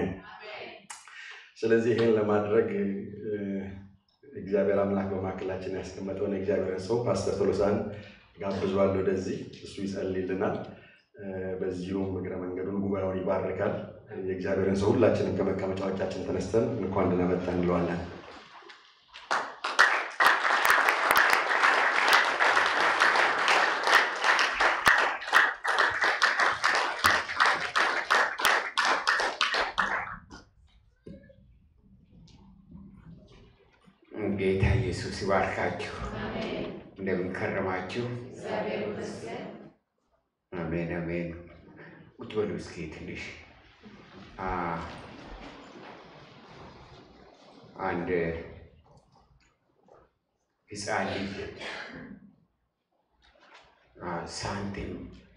አሜን። ስለዚህ ይህን ለማድረግ እግዚአብሔር አምላክ በማዕከላችን ያስቀመጠውን የእግዚአብሔርን ሰው ፓስተር ቶሎሳን ጋብዟል ወደዚህ። እሱ ይጸልይልናል። በዚሁም እግረ መንገዱን ጉባኤውን ይባርካል። የእግዚአብሔርን ሰው ሁላችንም ከመቀመጫዎቻችን ተነስተን እንኳን ደህና መጣ እንለዋለን። ጌታ ኢየሱስ ይባርካችሁ። እንደምን ከረማችሁ? አሜን አሜን። ቁጭ በሉ እስኪ ትንሽ አ አንድ ሕፃን ልጅ አ ሳንቲም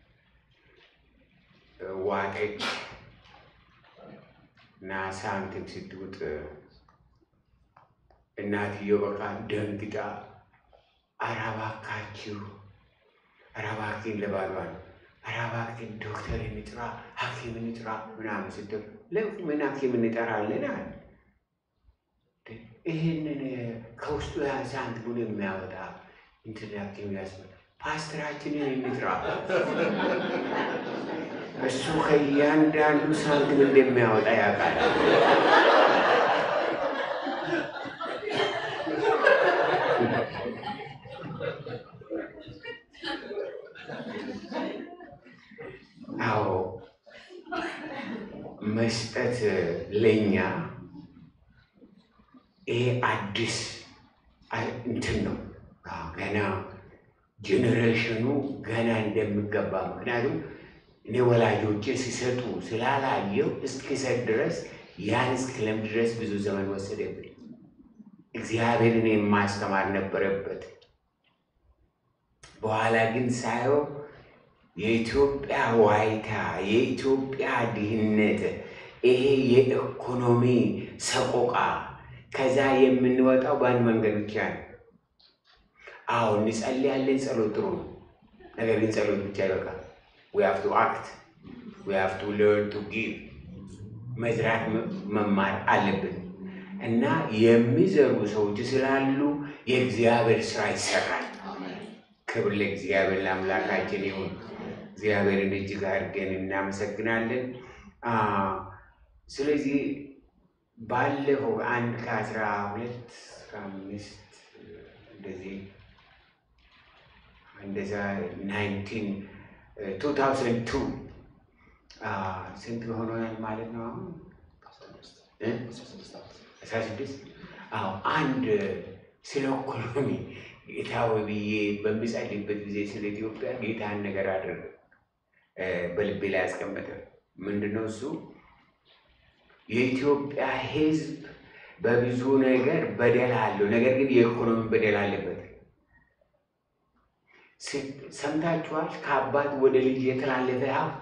ዋጠች እና ሳንቲም ስትውጥ እናትየው በቃ ደንግጣ ኧረ እባካችሁ ኧረ እባክህን ለባሏል ኧረ እባክህን ዶክተር እንጥራ ሐኪም እንጥራ ምናምን ስትል ለምን ሐኪም እንጠራለን አለ። ይህንን ከውስጡ የያዘ አንዱን የሚያወጣ እንትን ሐኪም ያስመ ፓስተራችንን እንጥራ እሱ ከእያንዳንዱ ሳንቲም እንደሚያወጣ ያውቃል። አዎ መስጠት ለኛ ይሄ አዲስ እንትን ነው። ገና ጄኔሬሽኑ ገና እንደሚገባ ምክንያቱም እኔ ወላጆቼ ሲሰጡ ስላላየው እስኪሰጥ ድረስ ያን እስክለምድ ድረስ ብዙ ዘመን ወሰደብኝ። እግዚአብሔርን የማስተማር ነበረበት። በኋላ ግን ሳየው የኢትዮጵያ ዋይታ፣ የኢትዮጵያ ድህነት፣ ይሄ የኢኮኖሚ ሰቆቃ ከዛ የምንወጣው በአንድ መንገድ ብቻ ነው። አዎ እንጸልያለን፣ ጸሎት ጥሩ ነው። ነገር ግን ጸሎት ብቻ ይበቃል። ዊ ሃቭ ቱ አክት ዊ ሃቭ ቱ ለርን ቱ ጊቭ መዝራት መማር አለብን እና የሚዘሩ ሰዎች ስላሉ የእግዚአብሔር ስራ ይሰራል። ክብር ለእግዚአብሔር ለአምላካችን ይሁን። እግዚአብሔርን እጅግ አድርገን እናመሰግናለን። ስለዚህ ባለፈው አንድ ከአስራ ሁለት ከአምስት እንደዚህ እንደዛ ናይንቲን ቱ ታውዘንድ ቱ ስንት ሆኖናል ማለት ነው አሁን አስራ ስድስት አዎ አንድ ስለ ኢኮኖሚ ጌታ ሆይ ብዬ በምጸልይበት ጊዜ ስለ ኢትዮጵያ ጌታን ነገር አደረገ በልቤ ላይ ያስቀመጠ ምንድን ነው እሱ የኢትዮጵያ ሕዝብ በብዙ ነገር በደል አለው። ነገር ግን የኢኮኖሚ በደል አለበት። ሰምታችኋል? ከአባት ወደ ልጅ የተላለፈ ሀብት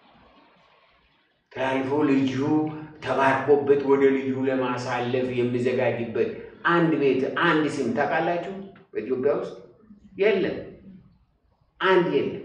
ተላልፎ ልጁ ተባርኮበት ወደ ልጁ ለማሳለፍ የሚዘጋጅበት አንድ ቤት አንድ ስም ታውቃላችሁ? በኢትዮጵያ ውስጥ የለም፣ አንድ የለም።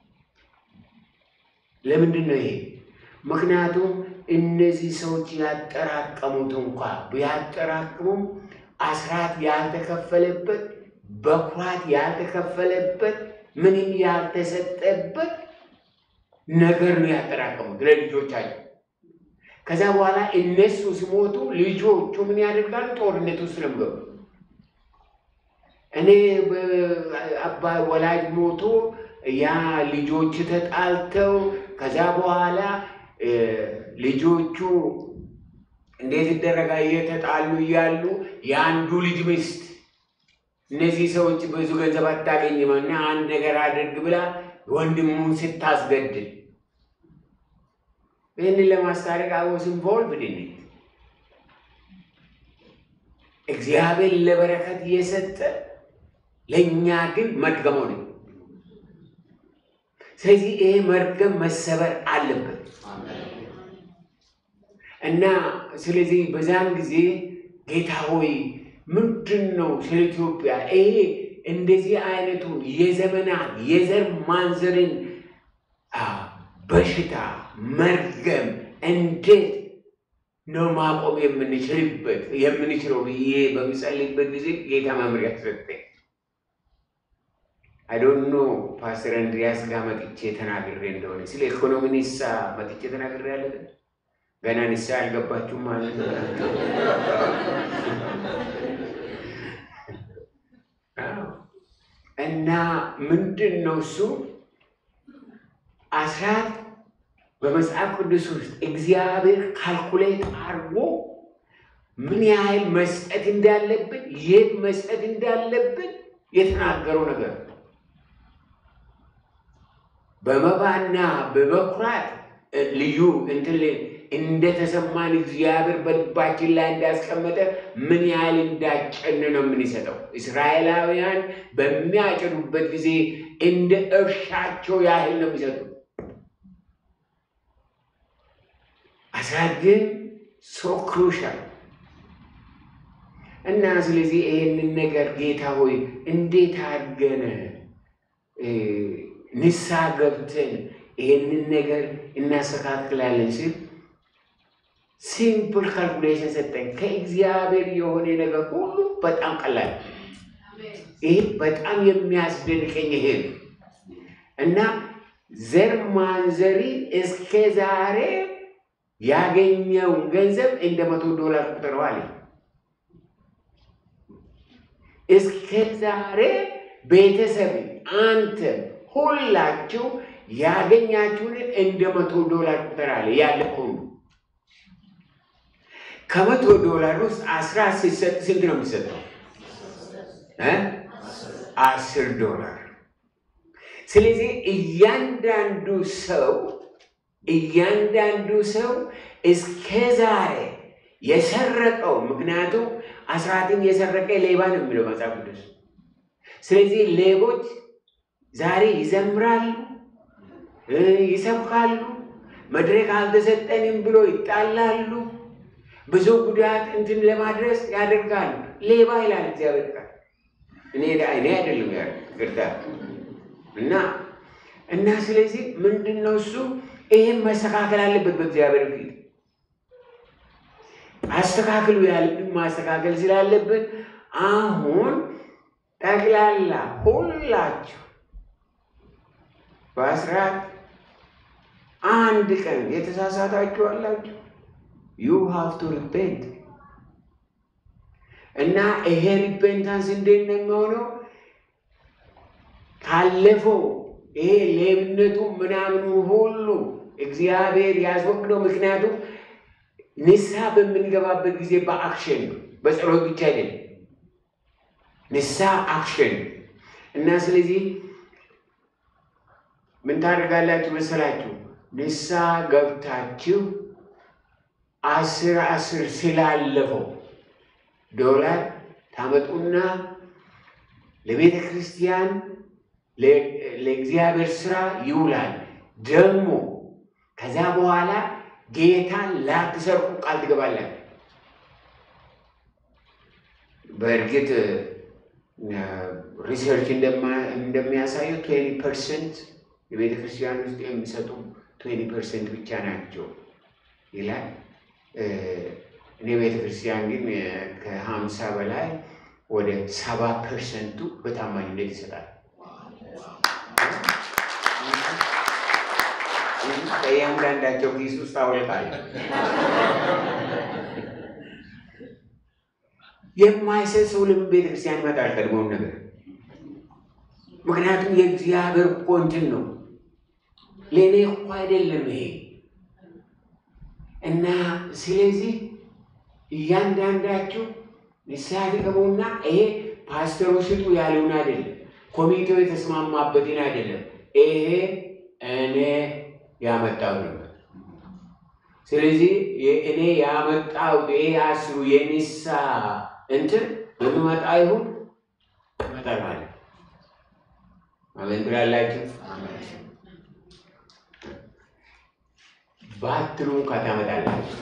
ለምንድን ነው ይሄ? ምክንያቱም እነዚህ ሰዎች ያጠራቀሙት እንኳ ቢያጠራቅሙም አስራት ያልተከፈለበት በኩራት ያልተከፈለበት ምንም ያልተሰጠበት ነገር ነው ያጠራቀሙት ለልጆቻቸው። ከዛ በኋላ እነሱ ሲሞቱ ልጆቹ ምን ያደርጋሉ? ጦርነት ውስጥ ነው የሚገቡ። እኔ አባ ወላጅ ሞቶ ያ ልጆች ተጣልተው ከዛ በኋላ ልጆቹ እንዴት ይደረጋ እየተጣሉ እያሉ የአንዱ ልጅ ሚስት እነዚህ ሰዎች ብዙ ገንዘብ አታገኝም እና አንድ ነገር አድርግ ብላ ወንድሙን ስታስገድል ይህንን ለማስታረቅ አወስ ኢንቮልቭድ ን እግዚአብሔር ለበረከት እየሰጠ ለእኛ ግን መድገሞ ነው። ስለዚህ ይሄ መርገም መሰበር አለበት እና ስለዚህ በዛን ጊዜ ጌታ ሆይ ምንድን ነው ስለ ኢትዮጵያ ይሄ እንደዚህ አይነቱን የዘመናት የዘር ማንዘርን በሽታ መርገም እንዴት ነው ማቆም የምንችልበት የምንችለው ብዬ በምጸልይበት ጊዜ ጌታ መምሪያ ተሰጠኝ። አይዶኖ ፓስተር እንድሪያስ ጋር መጥቼ ተናግሬ እንደሆነ ስለ ኢኮኖሚ ንሳ መጥቼ ተናግሬ ያለ ገና ንሳ አልገባችሁም ማለት ነው። እና ምንድን ነው እሱ አስራት በመጽሐፍ ቅዱስ ውስጥ እግዚአብሔር ካልኩሌት አድርጎ ምን ያህል መስጠት እንዳለብን የት መስጠት እንዳለብን የተናገረው ነገር ነው። በመባና በበኩራት ልዩ እንትን እንደተሰማን እግዚአብሔር በልባችን ላይ እንዳስቀመጠ ምን ያህል እንዳጨን ነው የምንሰጠው። እስራኤላውያን በሚያጭዱበት ጊዜ እንደ እርሻቸው ያህል ነው የሚሰጡ። አስራት ግን ሶ ክሩሻል እና ስለዚህ ይህንን ነገር ጌታ ሆይ እንዴት አድርገን ንስሐ ገብተን ይህንን ነገር እናስተካክላለን ሲል ሲምፕል ካልኩሌሽን ሰጠኝ። ከእግዚአብሔር የሆነ ነገር ሁሉ በጣም ቀላል፣ ይህ በጣም የሚያስደንቀኝ ይሄ ነው እና ዘር ማንዘሪ እስከ ዛሬ ያገኘውን ገንዘብ እንደ መቶ ዶላር ቁጥረዋል። እስከ ዛሬ ቤተሰብ አንተ ሁላችሁ ያገኛችሁን እንደ መቶ ዶላር ቁጥር አለ ያለፈው ከመቶ ዶላር ውስጥ አስራ ሲሰጥ ስንት ነው የሚሰጠው? አስር ዶላር። ስለዚህ እያንዳንዱ ሰው እያንዳንዱ ሰው እስከ ዛሬ የሰረቀው ምክንያቱም አስራትን የሰረቀ ሌባ ነው የሚለው መጽሐፍ ቅዱስ። ስለዚህ ሌቦች ዛሬ ይዘምራሉ፣ ይሰብካሉ፣ መድረክ አልተሰጠንም ብሎ ይጣላሉ፣ ብዙ ጉዳት እንትን ለማድረስ ያደርጋሉ። ሌባ ይላል እግዚአብሔር ቃል። እኔ እኔ አይደለም ያ ቅርታ እና እና ስለዚህ ምንድን ነው እሱ ይህም መስተካከል አለበት በእግዚአብሔር ፊት አስተካክሉ ያለብን ማስተካከል ስላለብን አሁን ጠቅላላ ሁላችሁ በአስራት አንድ ቀን የተሳሳታችሁ አላችሁ። ዩ ሃቭ ቱ ሪፔንት እና ይሄ ሪፔንታንስ እንዴት ነው የሚሆነው? ካለፈው ይሄ ሌብነቱ ምናምኑ ሁሉ እግዚአብሔር ያስወግደው። ምክንያቱም ንስሐ በምንገባበት ጊዜ በአክሽን ነው፣ በጸሎት ብቻ አይደለም። ንስሐ አክሽን እና ስለዚህ ምን ታደርጋላችሁ መሰላችሁ? ንስሐ ገብታችሁ አስር አስር ስላለፈው ዶላር ታመጡና ለቤተ ክርስቲያን ለእግዚአብሔር ስራ ይውላል። ደግሞ ከዛ በኋላ ጌታን ላትሰርቁ ቃል ትገባላችሁ። በእርግጥ ሪሰርች እንደሚያሳየው ትዌንቲ ፐርሰንት የቤተ ክርስቲያን ውስጥ የሚሰጡ ትዌንቲ ፐርሰንት ብቻ ናቸው ይላል። እኔ ቤተ ክርስቲያን ግን ከሀምሳ በላይ ወደ ሰባ ፐርሰንቱ በታማኝነት ይሰጣል። ከእያንዳንዳቸው ኪስ ውስጥ አውልቃለሁ። የማይሰጥ ሰው ለምን ቤተ ክርስቲያን ይመጣል? ቀድሞውን ነገር ምክንያቱም የእግዚአብሔር እኮ እንትን ነው። ለእኔ እኮ አይደለም ይሄ እና ስለዚህ እያንዳንዳችሁ ንስሐ ትገቡና ይሄ ፓስተሩ ስጡ ያለውን አይደለም፣ ኮሚቴው የተስማማበትን አይደለም። ይሄ እኔ ያመጣው ነበር። ስለዚህ እኔ ያመጣሁት ይሄ አስሩ የንስሐ እንትን በሚመጣ ይሁን ይመጣል ማለት አሜን ትላላችሁ። ባትሉ እንኳ ታመጣላችሁ።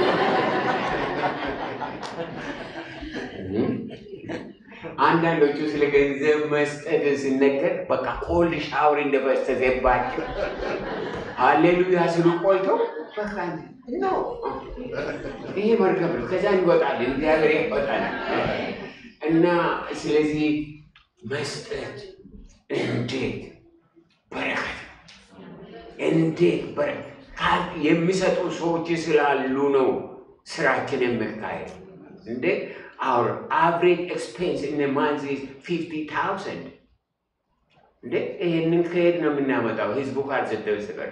አንዳንዶቹ ስለ ገንዘብ መስጠት ሲነገር በቃ ኮልድ ሻወር እንደፈሰሰባቸው ሃሌሉያ ስሉ ቆይተው በቃ ነው ይሄ መርከብ ነው። ከዛ እንወጣለን፣ እግዚአብሔር ያወጣናል። እና ስለዚህ መስጠት እንዴት በረከት ነው! እንዴት በረከት የሚሰጡ ሰዎች ስላሉ ነው ስራችን የሚካሄድ። እንዴ our average expense in a month is 50,000 እንዴ ይህንን ከየት ነው የምናመጣው? ህዝቡ ካልሰጠ በስተቀር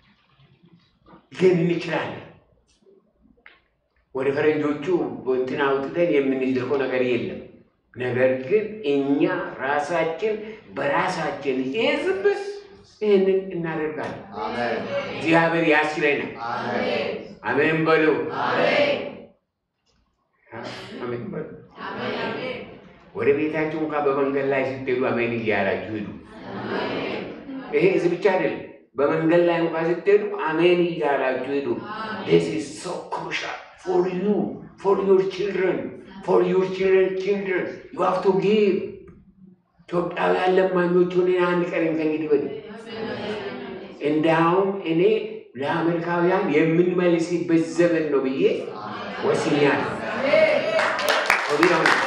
ግን እንችላለን። ወደ ፈረንጆቹ እንትን አውጥተን የምንልከው ነገር የለም። ነገር ግን እኛ ራሳችን በራሳችን ህዝብ ይህንን እናደርጋለን። እግዚአብሔር ያስችለናል። አሜን በሉ። አሜን በሉ። ወደ ቤታችሁ እንኳን በመንገድ ላይ ስትሄዱ አሜን እያላችሁ ሂዱ። ይሄ እዚህ ብቻ አይደለም። በመንገድ ላይ እንኳን ስትሄዱ አሜን እያላችሁ ሂዱ። this is so crucial for you for your children for your children children you have to give ኢትዮጵያውያን ለማኞች ሆነን አንድ ቀን ከእንግዲህ ወዲህ እንዳውም እኔ ለአሜሪካውያን የምንመልስበት ዘመን ነው ብዬ ወስኛለሁ። ወዲያው ነው።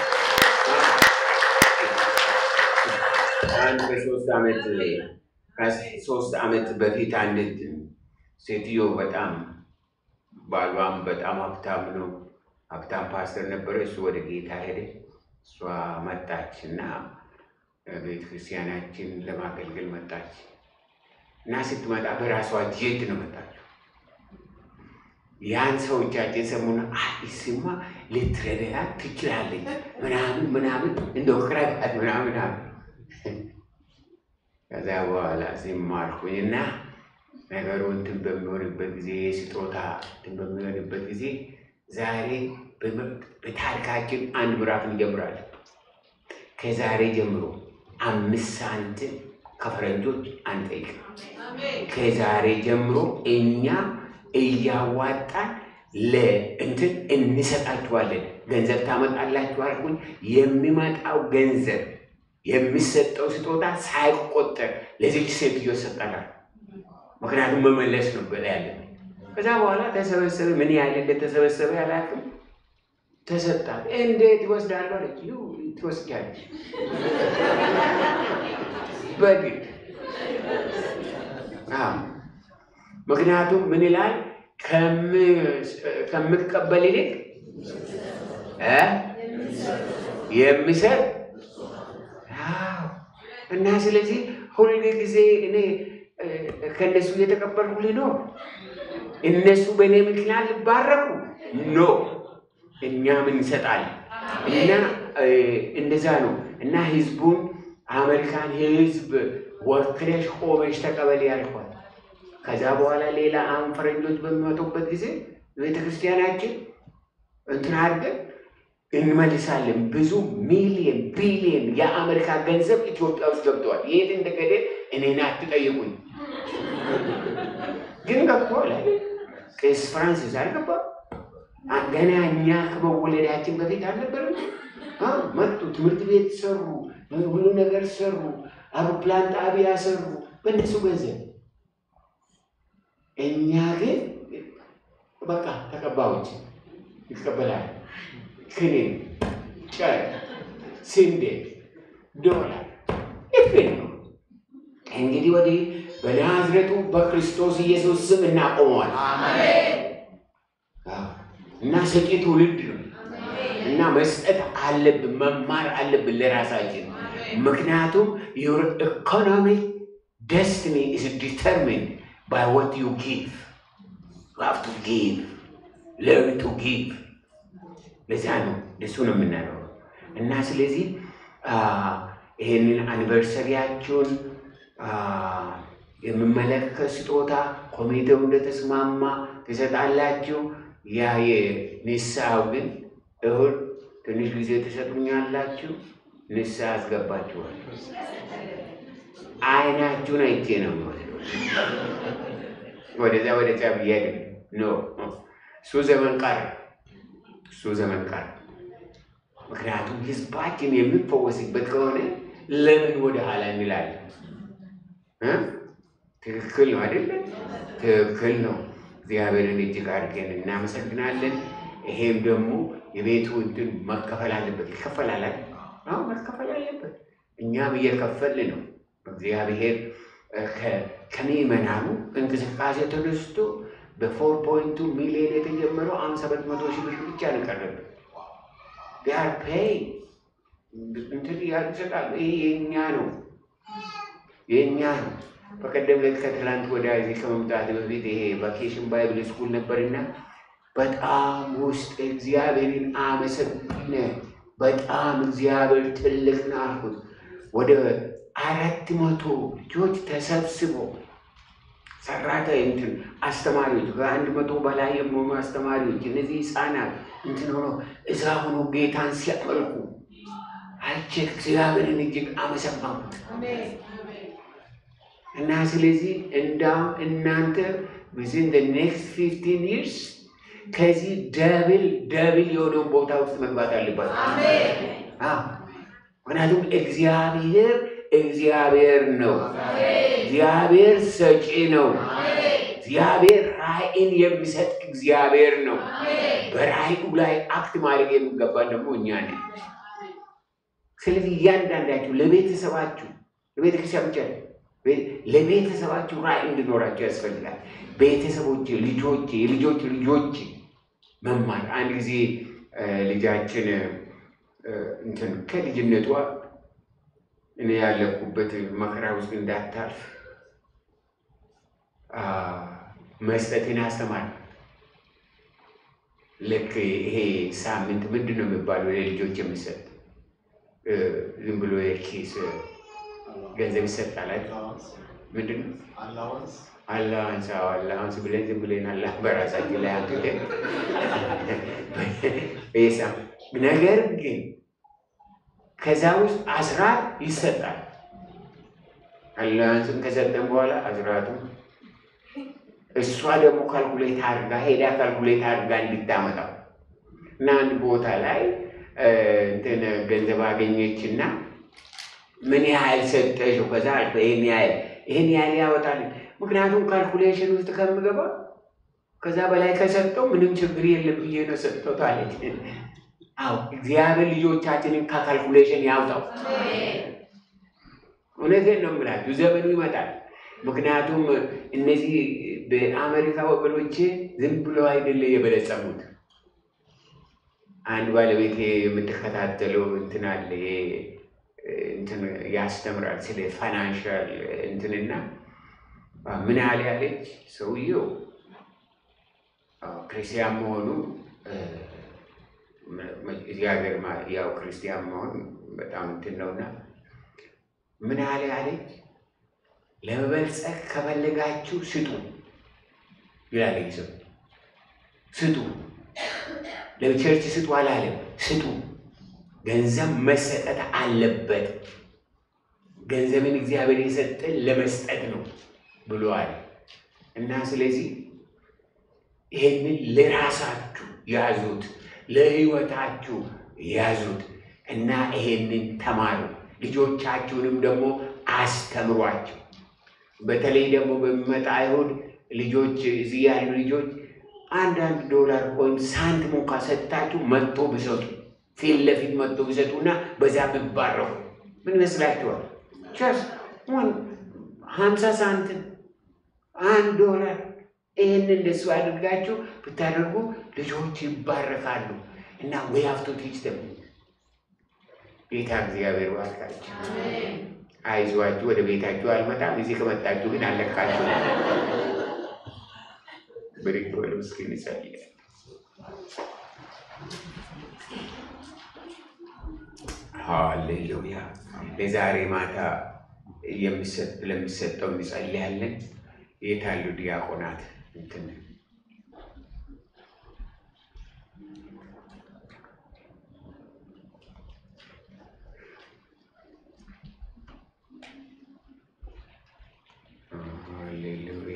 አንድ በሶስት ዓመት ከሶስት ዓመት በፊት አንዲት ሴትዮ በጣም ባሏም በጣም ሀብታም ነው፣ ሀብታም ፓስተር ነበረ። እሱ ወደ ጌታ ሄደ። እሷ መጣች እና ቤተ ክርስቲያናችን ለማገልገል መጣች እና ስትመጣ በራሷ ጄት ነው መጣችው። ያን ሰዎቻችን ሰሙና አዲስማ ልትረዳት ትችላለች ምናምን ምናምን እንደው ቅረዳት ምናምን አሉ። ከዛ በኋላ ሲማርኩኝና ነገሩ እንትን በሚሆንበት ጊዜ ስጦታ እንትን በሚሆንበት ጊዜ ዛሬ በታሪካችን አንድ ምዕራፍ እንጀምራለን። ከዛሬ ጀምሮ አምስት ሳንቲም ከፈረንጆች አንጠይቅም። ከዛሬ ጀምሮ እኛ እያዋጣን ለእንትን እንሰጣችኋለን። ገንዘብ ታመጣላችሁ አልኩኝ። የሚመጣው ገንዘብ የሚሰጠው ስጦታ ሳይቆጠር ለዚች ሴትዮ ይሰጣላል። ምክንያቱም መመለስ ነው በላ ያለ። ከዛ በኋላ ተሰበሰበ። ምን ያህል እንደተሰበሰበ ያላቅም ተሰጣት። እንዴት ይወስዳሉ አለች። ትወስጃለች በግድ ምክንያቱም ምን ይላል ከምትቀበል ይልቅ የሚሰጥ እና ስለዚህ ሁል ጊዜ እኔ ከእነሱ እየተቀበልኩ ሊኖር እነሱ በእኔ ምክንያት ሊባረኩ ኖ እኛም እንሰጣለን እና እንደዛ ነው እና ህዝቡን አሜሪካን ህዝብ ወክለሽ ቆመሽ ተቀበል ያልኳል። ከዛ በኋላ ሌላ አሁን ፈረንጆች በሚመጡበት ጊዜ ቤተክርስቲያናችን እንትን አድርገን እንመልሳለን። ብዙ ሚሊየን ቢሊየን የአሜሪካ ገንዘብ ኢትዮጵያ ውስጥ ገብተዋል። የት እንደገደ እኔን አትጠይቁኝ፣ ግን ገብተዋል። ቄስ ፍራንሲስ አልገባም። ገና እኛ ከመወለዳችን በፊት አልነበረም። መጡ፣ ትምህርት ቤት ሰሩ፣ ሁሉ ነገር ሰሩ፣ አውሮፕላን ጣቢያ ሰሩ በእነሱ ገንዘብ። እኛ ግን በቃ ተቀባዮች ይቀበላል። ክኒን፣ ጨር፣ ስንዴ፣ ዶላር ይፍን ነው። እንግዲህ ወዲህ በናዝሬቱ በክርስቶስ ኢየሱስ ስም እናቆመዋል እና ሰጪ ትውልድ ነው እና መስጠት አለብን፣ መማር አለብን ለራሳችን። ምክንያቱም ዩር ኢኮኖሚክ ደስትኒ ኢዝ ዲተርሚንድ ባይ ዋት ዩ ጊቭ ዩ ሃቭ ቱ ጊቭ ለርን ቱ ጊቭ ለዛ ነው እሱ ነው የምናየው እና ስለዚህ ይህንን አኒቨርሰሪያችሁን የምመለከት ስጦታ ኮሚቴው እንደተስማማ ትሰጣላችሁ። ያ የንስሐው ግን እሁድ ትንሽ ጊዜ ትሰጡኛላችሁ፣ ንስሐ አስገባችኋል። አይናችሁን አይቼ ነው የሚወስደው። ወደዛ ወደዛ ብዬ ኖ እሱ ዘመን ቀረ፣ እሱ ዘመን ቀረ። ምክንያቱም ህዝባችን የሚፈወስበት ከሆነ ለምን ወደ ኋላ እንላለን? ትክክል ነው አይደለ? ትክክል ነው። እግዚአብሔርን እጅግ አድርገን እናመሰግናለን። ይሄም ደግሞ የቤቱ እንትን መከፈል አለበት። ይከፈላል አይደል? አዎ መከፈል አለበት። እኛም እየከፈልን ነው። እግዚአብሔር ከ- ከምዕመናኑ እንቅስቃሴ ተነስቶ በፎር ፖይንቱ ሚሊዮን የተጀመረው አሁን ሰባት መቶ ሺህ ብር ብቻ ነው ቀረብን። ቢያር ፔይ እንትን እያሉ ይሰጣሉ። ይሄ የእኛ ነው የእኛ ነው። በቀደም ዕለት ከትላንት ወዲያ እዚህ ከመምጣት በፊት ይሄ ቫኬሽን ባይብል ስኩል ነበርና በጣም ውስጥ እግዚአብሔርን አመሰግነ በጣም እግዚአብሔር ትልቅ ነው አልኩት። ወደ አራት መቶ ልጆች ተሰብስበው ሰራተ እንትን አስተማሪዎች ከአንድ መቶ በላይ የሚሆኑ አስተማሪዎች እነዚህ ህፃናት እንትን ሆኖ እዛ ሆኖ ጌታን ሲያመልኩ አይቼ እግዚአብሔርን እጅግ አመሰግንኩት። እና ስለዚህ እንዳውም እናንተ ዊዝን ደ ኔክስት ፊፍቲን ይርስ ከዚህ ደብል ደብል የሆነውን ቦታ ውስጥ መግባት አለባቸው። አዎ፣ ምክንያቱም እግዚአብሔር እግዚአብሔር ነው። እግዚአብሔር ሰጪ ነው። እግዚአብሔር ራእይን የሚሰጥ እግዚአብሔር ነው። በራእዩ ላይ አክት ማድረግ የሚገባን ደግሞ እኛ ነን። ስለዚህ እያንዳንዳችሁ ለቤተሰባችሁ ለቤተክርስቲያን ብቻ አይደለም፣ ቤ- ለቤተሰባችሁ ራእይ እንዲኖራቸው ያስፈልጋል። ቤተሰቦች፣ ልጆች፣ የልጆች ልጆች መማር አንድ ጊዜ እ፣ ልጃችን እ፣ እንትን ከልጅነቷ እኔ ያለፍኩበት መከራ ውስጥ እንዳታልፍ አ፣ መስጠትን አስተማር። ልክ ይሄ ሳምንት ምንድን ነው የሚባለው ለልጆች የሚሰጥ እ፣ ዝም ብሎ የኪስ ገንዘብ ይሰጣል አይደል? ምንድን ነው አላዋንስ አላዋንስ ብለን ዝም ብለን አላ በራሳችን ላይ አንትተን በየሳም ነገር ግን ከዛ ውስጥ አስራት ይሰጣል። አላዋንስም ከሰጠን በኋላ አስራቱም እሷ ደግሞ ካልኩሌት አድርጋ ሄዳ ካልኩሌት አድርጋ እንድታመጣው እና አንድ ቦታ ላይ እ፣ እንትን ገንዘብ አገኘችና ምን ያህል ሰጠሽው? ከዛ አልኩ ይህን ያህል ይህን ያህል ያወጣል። ምክንያቱም ካልኩሌሽን ውስጥ ከምገባ ከዛ በላይ ከሰጠው ምንም ችግር የለም ብዬ ነው ሰጠሁት አለች። አዎ እግዚአብሔር ልጆቻችንን ከካልኩሌሽን ያውጣው። እውነቴን ነው የምላችሁ፣ ዘመኑ ይመጣል። ምክንያቱም እነዚህ በአሜሪካ ወገኖቼ ዝም ብሎ አይደለ የበለጸጉት። አንድ ባለቤቴ የምትከታተለው እንትን አለ ይሄ እንትን ያስተምራል ስለ ፋይናንሻል እንትንና ምን ያህል ያለች ሰውየው አዎ፣ ክርስቲያን መሆኑ እ፣ እዚህ ሀገር ማ- ያው ክርስቲያን መሆን በጣም እንትን ነውና ምን ያህል ያለች ለመበልጸግ ከፈለጋችሁ ስጡ ይላል ይህ ሰው። ስጡ ለቸርች ስጡ አላለም። ስጡ ገንዘብ መሰጠት አለበት። ገንዘብን እግዚአብሔር የሰጠን ለመስጠት ነው ብሏል እና ስለዚህ ይሄንን ለራሳችሁ ያዙት፣ ለሕይወታችሁ ያዙት እና ይሄንን ተማሩ። ልጆቻችሁንም ደግሞ አስተምሯቸው። በተለይ ደግሞ በሚመጣ አይሁድ ልጆች እዚህ ያሉ ልጆች አንዳንድ ዶላር ወይም ሳንቲም እንኳ ሰጥታችሁ መጥቶ ቢሰጡ ፊት ለፊት መጥቶ ቢሰጡና በዛ ቢባረኩ ምን ይመስላችኋል? ቸስ ሀምሳ ሳንቲም አንድ ዶላር ይህን እንደሱ አድርጋችሁ ብታደርጉ ልጆች ይባረካሉ እና ወይ ሀፍቶ ቲች ደግሞ ጌታ እግዚአብሔር ባርካችሁ። አይዟችሁ፣ ወደ ቤታችሁ አልመጣም። እዚህ ከመጣችሁ ግን አለቃችሁ። ብድግ በሉ እስኪ እንጸልይ። ሃሌሉያ። ለዛሬ ማታ የሚሰጥ ለሚሰጠው እንጸልያለን። የት አሉ ዲያቆናት? እንትን ሃሌሉያ።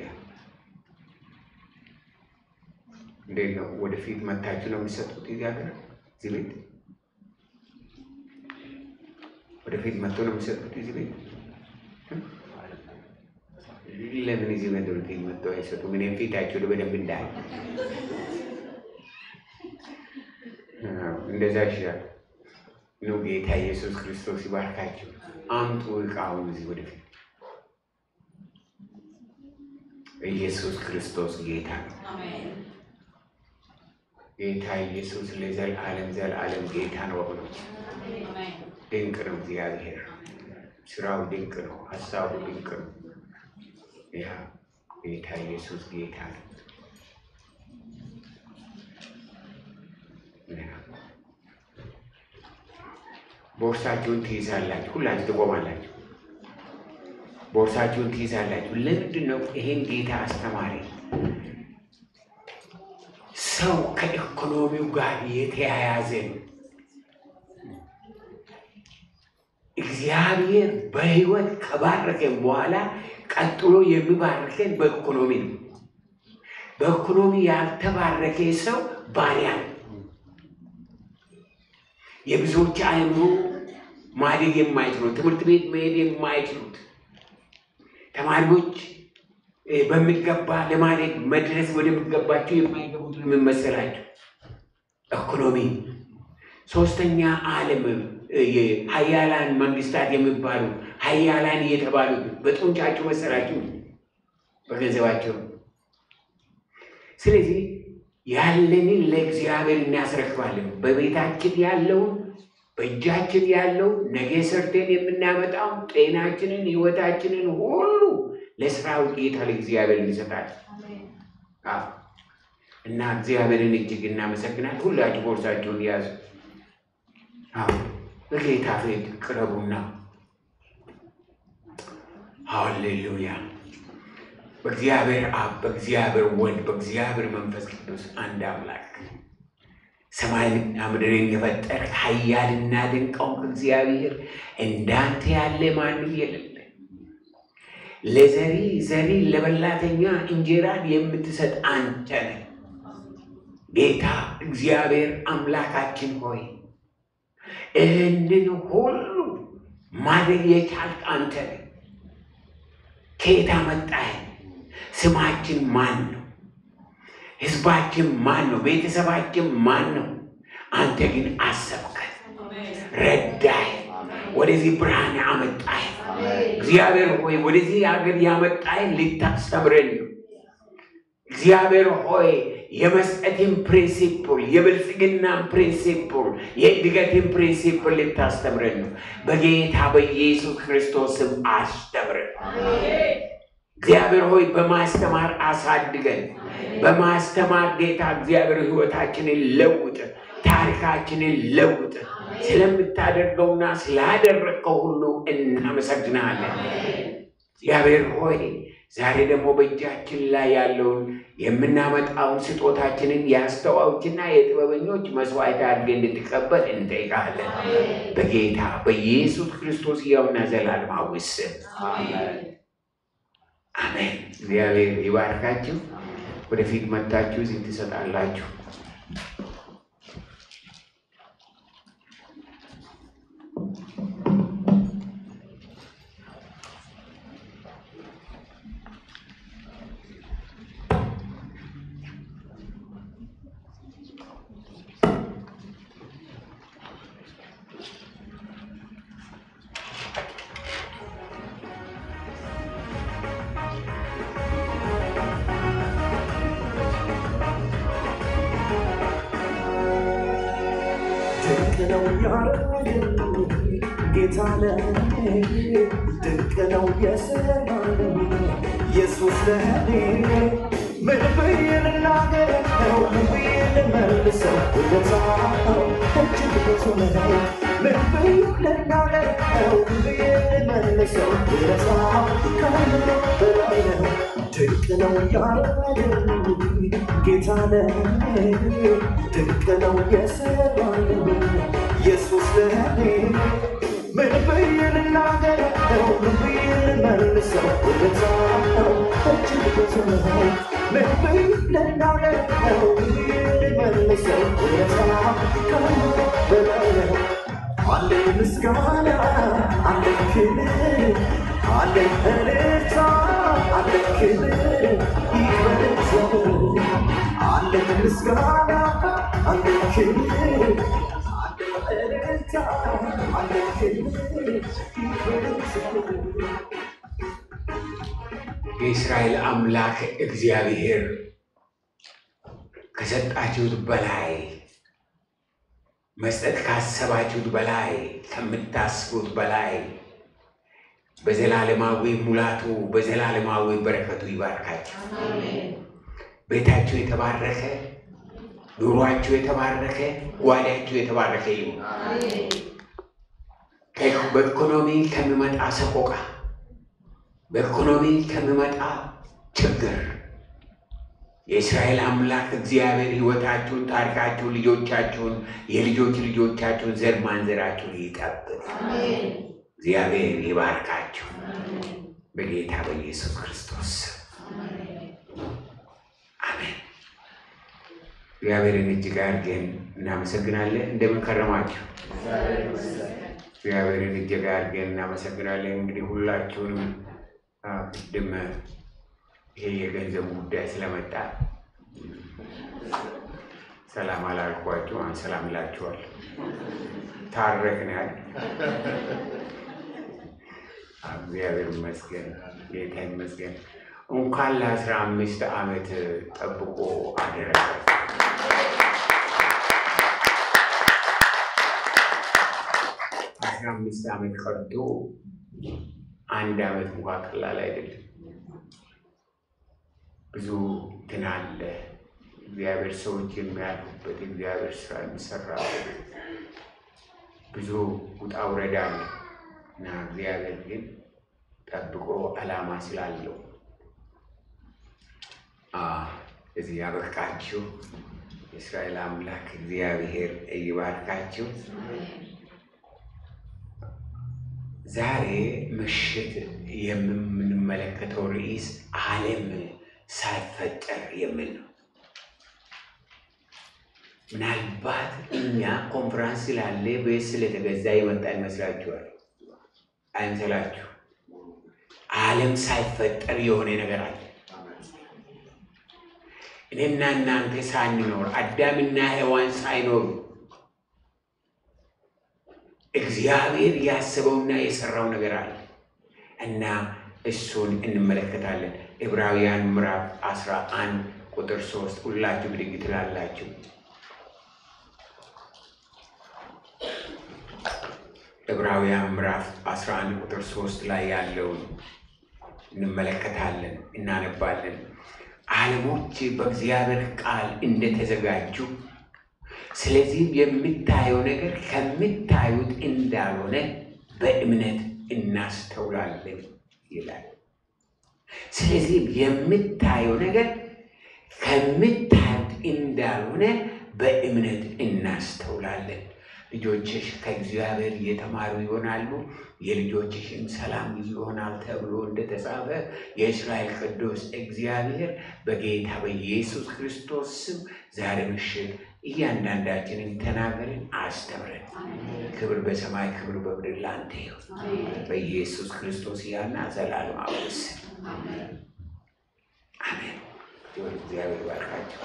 እንዴት ነው? ወደፊት መታችሁ ነው የሚሰጡት? እዚህ ሀገር እዚህ ቤት ወደፊት መጥቶ ነው የሚሰጡት እዚህ ቤት ለምን እዚህ መድረክ መጥተው አይሰጡም? እኔም ፊታቸው በደንብ እንዳይ እንደዛ ይሻል ነው። ጌታ ኢየሱስ ክርስቶስ ይባርካቸው። አምጡ እቃውን እዚህ ወደፊት። ኢየሱስ ክርስቶስ ጌታ ነው። ጌታ ኢየሱስ ለዘላለም ዘላለም ጌታ ነው። ወገኖች ድንቅ ነው እግዚአብሔር። ስራው ድንቅ ነው። ሀሳቡ ድንቅ ነው። ያ ጌታ ኢየሱስ ጌታ ነው። ያ ቦርሳችሁን ትይዛላችሁ። ሁላችሁ ትቆማላችሁ። ቦርሳችሁን ትይዛላችሁ። ለምንድን ነው ይሄን ጌታ አስተማሪ? ሰው ከኢኮኖሚው ጋር የተያያዘ ነው። እግዚአብሔር በሕይወት ከባረከን በኋላ ቀጥሎ የሚባርከን በኢኮኖሚ ነው። በኢኮኖሚ ያልተባረከ ሰው ባሪያ ነው። የብዙዎች አእምሮ ማደግ የማይችሉት ትምህርት ቤት መሄድ የማይችሉት ተማሪዎች በሚገባ ለማደግ መድረስ ወደሚገባቸው የማይገቡት ምን መሰላቸው? ኢኮኖሚ። ሶስተኛ ዓለም ሀያላን መንግስታት የሚባሉ ሀያላን እየተባሉት በጡንቻቸው መሰላቸው፣ በገንዘባቸው። ስለዚህ ያለንን ለእግዚአብሔር እናስረክባለን። በቤታችን ያለውን በእጃችን ያለው ነገ ሰርተን የምናመጣው ጤናችንን፣ ህይወታችንን ሁሉ ለስራው ጌታ ለእግዚአብሔር እንሰጣለን እና እግዚአብሔርን እጅግ እናመሰግናል። ሁላችሁ ቦርሳችሁን ያዙ። በጌታ ፊት ቅረቡና ሃሌሉያ በእግዚአብሔር አብ በእግዚአብሔር ወልድ በእግዚአብሔር መንፈስ ቅዱስ አንድ አምላክ ሰማይንና ምድርን የፈጠረ ኃያልና ድንቅ እግዚአብሔር እንዳንተ ያለ ማንም የለም። ለዘሪ ዘሪ ለበላተኛ እንጀራን የምትሰጥ አንተ ነህ። ጌታ እግዚአብሔር አምላካችን ሆይ ይህንን ሁሉ ማድረግ የቻልክ አንተ ነህ። ከየት አመጣህ? ስማችን ማን ነው? ህዝባችን ማን ነው? ቤተሰባችን ማን ነው? አንተ ግን አሰብከን፣ ረዳህ፣ ወደዚህ ብርሃን አመጣህ። እግዚአብሔር ሆይ ወደዚህ ሀገር ያመጣህን ልታስተምረን ነው። እግዚአብሔር ሆይ የመስጠትን ፕሪንሲፕል የብልጽግናን ፕሪንሲፕል የእድገትን ፕሪንሲፕል ልታስተምረን ነው። በጌታ በኢየሱስ ክርስቶስ ስም አስተምረን። እግዚአብሔር ሆይ በማስተማር አሳድገን። በማስተማር ጌታ እግዚአብሔር ህይወታችንን ለውጥ፣ ታሪካችንን ለውጥ። ስለምታደርገውና ስላደረግከው ሁሉ እናመሰግናለን። እግዚአብሔር ሆይ ዛሬ ደግሞ በእጃችን ላይ ያለውን የምናመጣውን ስጦታችንን የአስተዋዮችና የጥበበኞች መስዋዕት አድርገን እንድትቀበል እንጠይቃለን። በጌታ በኢየሱስ ክርስቶስ ሕያውና ዘላለማዊ ስም አሜን። እግዚአብሔር ይባርካችሁ። ወደፊት መጥታችሁ እዚህ ትሰጣላችሁ። ድንቅ ነው ያደረገልኝ ጌታ ለእኔ ድንቅ ነው የሰራልኝ ኢየሱስ ለእኔ ምን ብዬ ልናገረው ምን ብዬ ልመልሰው ውለታው እጅግ ብዙ ነው ምን ብዬ ልናገረው ምን ብዬ ልመልሰው ውለታው ከምንም በላይ ነው ድንቅ ነው ያደረገልኝ ጌታ ለእኔ ድንቅ ነው የሰራልኝ ኢየሱስ ለእኔ ምን ብዬ ልናገረው ምን ብዬ ልመልሰው ውለታው እጅግ ብዙ ነው ምን ብዬ ልናገረው ምን ብዬ ልመልሰው ውለታው ከምንም በላይ ነው አለኝ ምስጋና አለኝ ክብር አለኝ እልልታ አለ ክብር ይበል እግዚአብሔር አለ ምስጋና አለ ክብር አለ እልልታ አለ ክብር ይበል እግዚአብሔር የእስራኤል አምላክ እግዚአብሔር ከሰጣችሁት በላይ መስጠት ካሰባችሁት በላይ ከምታስቡት በላይ በዘላለማዊ ሙላቱ በዘላለማዊ በረከቱ ይባርካችሁ። ቤታችሁ የተባረከ፣ ኑሯችሁ የተባረከ፣ ጓዳችሁ የተባረከ ይሁን። ከ- በኢኮኖሚ ከሚመጣ ሰቆቃ፣ በኢኮኖሚ ከሚመጣ ችግር የእስራኤል አምላክ እግዚአብሔር ሕይወታችሁን፣ ታሪካችሁን፣ ልጆቻችሁን፣ የልጆች ልጆቻችሁን፣ ዘር ማንዘራችሁን ይጠብቅ። እግዚአብሔር ይባርካችሁ በጌታ በኢየሱስ ክርስቶስ ስም አሜን። እግዚአብሔርን እጅግ አድርገን እናመሰግናለን። እንደምን ከረማችሁ? እግዚአብሔርን እጅግ አድርገን እናመሰግናለን። እንግዲህ ሁላችሁንም አ፣ ቅድም ይሄ የገንዘቡ ጉዳይ ስለመጣ ሰላም አላልኳችሁ። አሁን ሰላም እላችኋል። ታረቅን ያህል እግዚአብሔር ይመስገን፣ ጌታ ይመስገን። እንኳን ለአስራ አምስት ዓመት ጠብቆ አደረገ። አስራ አምስት ዓመት ቀርቶ አንድ ዓመት እንኳ ቀላል አይደለም። ብዙ እንትን አለ። እግዚአብሔር ሰዎች የሚያልፉበት እግዚአብሔር ስራ የሚሰራበት ብዙ ውጣ ውረድ አለ እና እግዚአብሔር ግን ጠብቆ ዓላማ ስላለው አ፣ እዚህ ያበቃችሁ የእስራኤል አምላክ እግዚአብሔር ይባርካችሁ። ዛሬ ምሽት የምንመለከተው ርዕስ ዓለም ሳይፈጠር የሚል ነው። ምናልባት እኛ ኮንፈራንስ ስላለ ቤት ስለተገዛ የመጣ ይመስላችኋል? አይምሰላችሁ። ዓለም ሳይፈጠር የሆነ ነገር አለ። እኔና እናንተ ሳንኖር አዳምና ሔዋን ሳይኖሩ እግዚአብሔር ያስበውና የሰራው ነገር አለ እና እሱን እንመለከታለን። ዕብራውያን ምዕራፍ አስራ አንድ ቁጥር ሶስት ሁላችሁ ብድግ ትላላችሁ። ዕብራውያን ምዕራፍ 11 ቁጥር 3 ላይ ያለውን እንመለከታለን፣ እናነባለን። ዓለሞች በእግዚአብሔር ቃል እንደተዘጋጁ ስለዚህም የምታየው ነገር ከምታዩት እንዳልሆነ በእምነት እናስተውላለን ይላል። ስለዚህም የምታየው ነገር ከምታዩት እንዳልሆነ በእምነት እናስተውላለን። ልጆችሽ ከእግዚአብሔር እየተማሩ ይሆናሉ፣ የልጆችሽም ሰላም ይሆናል ተብሎ እንደተጻፈ የእስራኤል ቅዱስ እግዚአብሔር በጌታ በኢየሱስ ክርስቶስ ስም ዛሬ ምሽት እያንዳንዳችንን ተናገርን፣ አስተምረን። ክብር በሰማይ ክብር በምድር ላንተ ይሁን በኢየሱስ ክርስቶስ ያና ዘላለማዊ ስም አሜን። እግዚአብሔር ባርካቸው።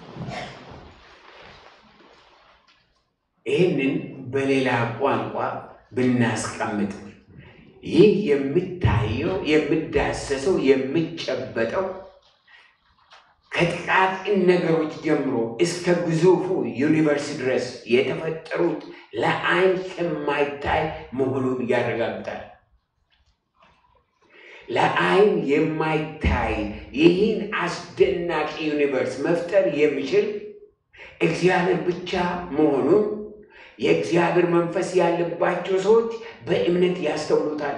ይህንን በሌላ ቋንቋ ብናስቀምጥ ይህ የምታየው የምዳሰሰው የምጨበጠው ከጥቃቅን ነገሮች ጀምሮ እስከ ግዙፉ ዩኒቨርስ ድረስ የተፈጠሩት ለዓይን የማይታይ መሆኑን ያረጋግጣል። ለዓይን የማይታይ ይህን አስደናቂ ዩኒቨርስ መፍጠር የሚችል እግዚአብሔር ብቻ መሆኑን የእግዚአብሔር መንፈስ ያለባቸው ሰዎች በእምነት ያስተውሉታል።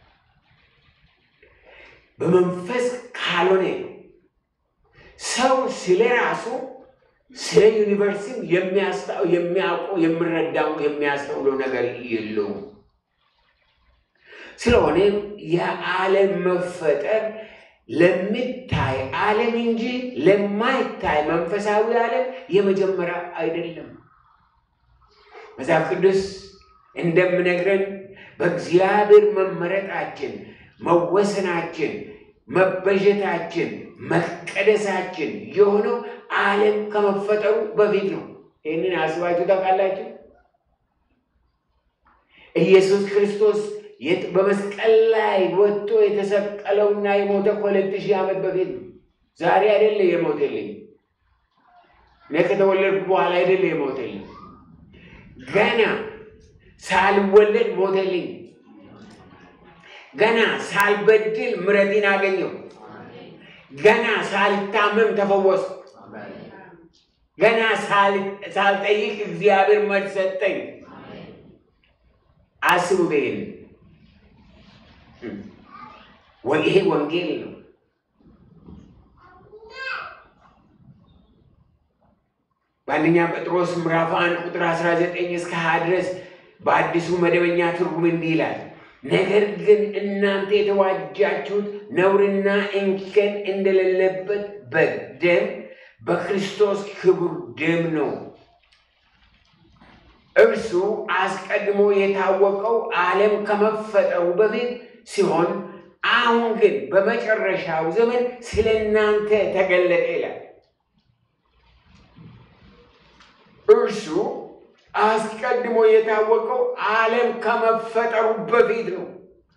በመንፈስ ካልሆነ ሰው ስለ ራሱ ስለ ዩኒቨርሲቲ የሚያውቁ የሚረዳው የሚያስተውለው ነገር የለውም። ስለሆነም የዓለም መፈጠር ለሚታይ ዓለም እንጂ ለማይታይ መንፈሳዊ ዓለም የመጀመሪያ አይደለም። መጽሐፍ ቅዱስ እንደምነግረን በእግዚአብሔር መመረጣችን፣ መወሰናችን መበጀታችን መቀደሳችን የሆነው ዓለም ከመፈጠሩ በፊት ነው። ይህንን አስባችሁ ታውቃላችሁ? ኢየሱስ ክርስቶስ የት- በመስቀል ላይ ወጥቶ የተሰቀለውና የሞተ ከሁለት ሺህ ዓመት በፊት ነው። ዛሬ አይደለ የሞተልኝ፣ እኔ ከተወለድኩ በኋላ አይደለ የሞተልኝ። ገና ሳልወለድ ሞተልኝ። ገና ሳልበድል ምሕረትን አገኘው። ገና ሳልታመም ተፈወስኩ። ገና ሳል- ሳልጠይቅ እግዚአብሔር መልስ ሰጠኝ። አስቡት ይሄን ወይ ይሄ ወንጌል ነው። በአንደኛ ጴጥሮስ ምዕራፍ አንድ ቁጥር 19 እስከ 20 ድረስ በአዲሱ መደበኛ ትርጉም እንዲህ ይላል፣ ነገር ግን እናንተ የተዋጃችሁት ነውርና እንከን እንደሌለበት በግ ደም በክርስቶስ ክቡር ደም ነው። እርሱ አስቀድሞ የታወቀው ዓለም ከመፈጠሩ በፊት ሲሆን አሁን ግን በመጨረሻው ዘመን ስለ እናንተ ተገለጠ ይላል። እርሱ አስቀድሞ የታወቀው ዓለም ከመፈጠሩ በፊት ነው።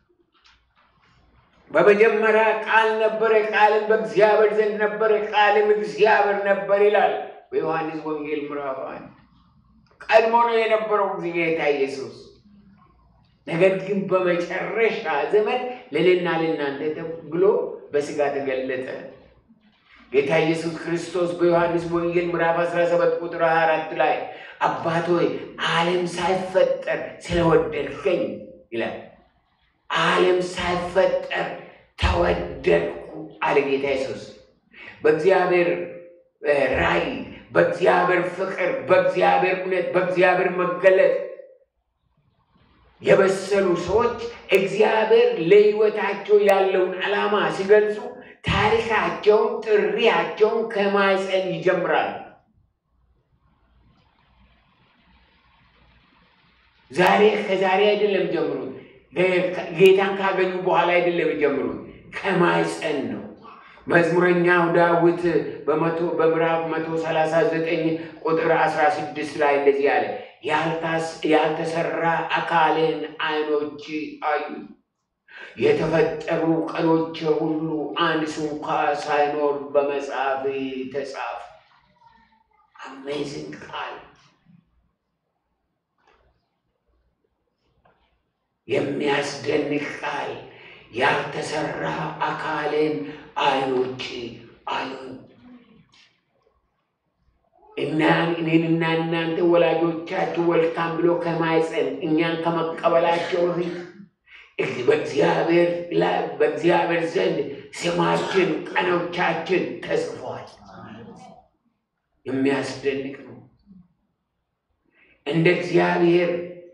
በመጀመሪያ ቃል ነበረ፣ ቃልም በእግዚአብሔር ዘንድ ነበረ፣ ቃልም እግዚአብሔር ነበር ይላል በዮሐንስ ወንጌል ምዕራፍ አንድ ቀድሞ ነው የነበረው ጌታ ኢየሱስ። ነገር ግን በመጨረሻ ዘመን ለእኔና ለእናንተ ተብሎ በሥጋ ተገለጠ። ጌታ ኢየሱስ ክርስቶስ በዮሐንስ ወንጌል ምዕራፍ 17 ቁጥር 24 ላይ አባት ሆይ ዓለም ሳይፈጠር ስለወደድከኝ ይላል። ዓለም ሳይፈጠር ተወደድኩ አለ ጌታ ኢየሱስ። በእግዚአብሔር እ ራእይ፣ በእግዚአብሔር ፍቅር፣ በእግዚአብሔር እውነት፣ በእግዚአብሔር መገለጥ የበሰሉ ሰዎች እግዚአብሔር ለሕይወታቸው ያለውን ዓላማ ሲገልጹ ታሪካቸውን፣ ጥሪያቸውን ከማኅፀን ይጀምራል። ዛሬ ከዛሬ አይደለም ጀምሩት። ጌታን ካገኙ በኋላ አይደለም ጀምሩት፣ ከማኅፀን ነው። መዝሙረኛው ዳዊት በመቶ በምዕራፍ መቶ ሰላሳ ዘጠኝ ቁጥር አስራ ስድስት ላይ እንደዚህ አለ ያልታስ- ያልተሰራ አካልን ዓይኖች አዩ የተፈጠሩ ቀኖች ሁሉ አንድ ስንኳ ሳይኖር በመጽሐፍ ተጻፉ። አሜዚንግ ቃል የሚያስደንቅ ቃል ያልተሰራ አካልን ዓይኖች አዩ። እና እኔንና እናንተ ወላጆቻችሁ ወልካም ብሎ ከማኅፀን እኛን ከመቀበላቸው በፊት እግ- በእግዚአብሔር ላይ በእግዚአብሔር ዘንድ ስማችን ቀኖቻችን ተጽፏል። የሚያስደንቅ ነው። እንደ እግዚአብሔር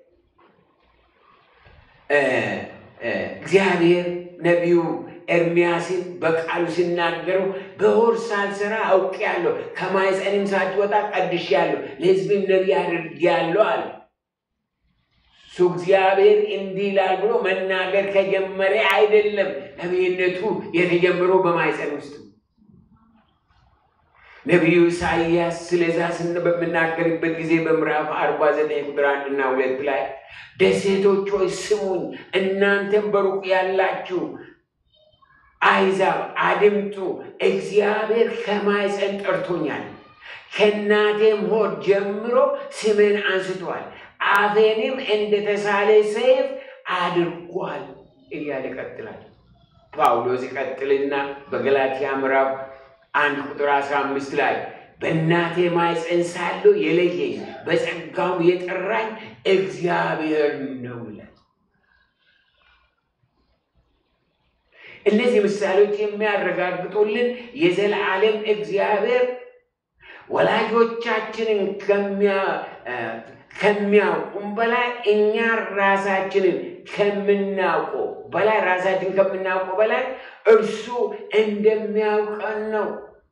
እ እ እግዚአብሔር ነቢዩ ኤርሚያስን በቃሉ ሲናገረው በሆድ ሳልሰራ አውቄአለሁ፣ ከማኅፀንም ሳትወጣ ቀድሼአለሁ፣ ለሕዝብም ነቢይ አድርጌአለሁ አለ። እሱ እግዚአብሔር እንዲህ ይላል ብሎ መናገር ከጀመረ አይደለም ነቢይነቱ የተጀመረው በማኅፀን ውስጥ ነው። ነቢዩ ኢሳይያስ ስለዛ ስን በምናገርበት ጊዜ በምዕራፍ አርባ ዘጠኝ ቁጥር አንድና ሁለት ላይ ደሴቶች ሆይ ስሙኝ፣ እናንተም በሩቅ ያላችሁ አሕዛብ አድምጡ፣ እግዚአብሔር ከማኅፀን ጠርቶኛል፣ ከእናቴም ሆድ ጀምሮ ስሜን አንስቷል፣ አፌንም እንደ ተሳለ ሰይፍ አድርጓል እያለ ይቀጥላል። ጳውሎስ ይቀጥልና በገላትያ ምዕራፍ አንድ ቁጥር አስራ አምስት ላይ በእናቴ ማኅፀን ሳለሁ የለየኝ በጸጋው የጠራኝ እግዚአብሔር ነው ይላል። እነዚህ ምሳሌዎች የሚያረጋግጡልን የዘላለም እግዚአብሔር ወላጆቻችንን ከሚያ- እ ከሚያውቁም በላይ እኛ ራሳችንን ከምናውቀው በላይ ራሳችን ከምናውቀው በላይ እርሱ እንደሚያውቀን ነው።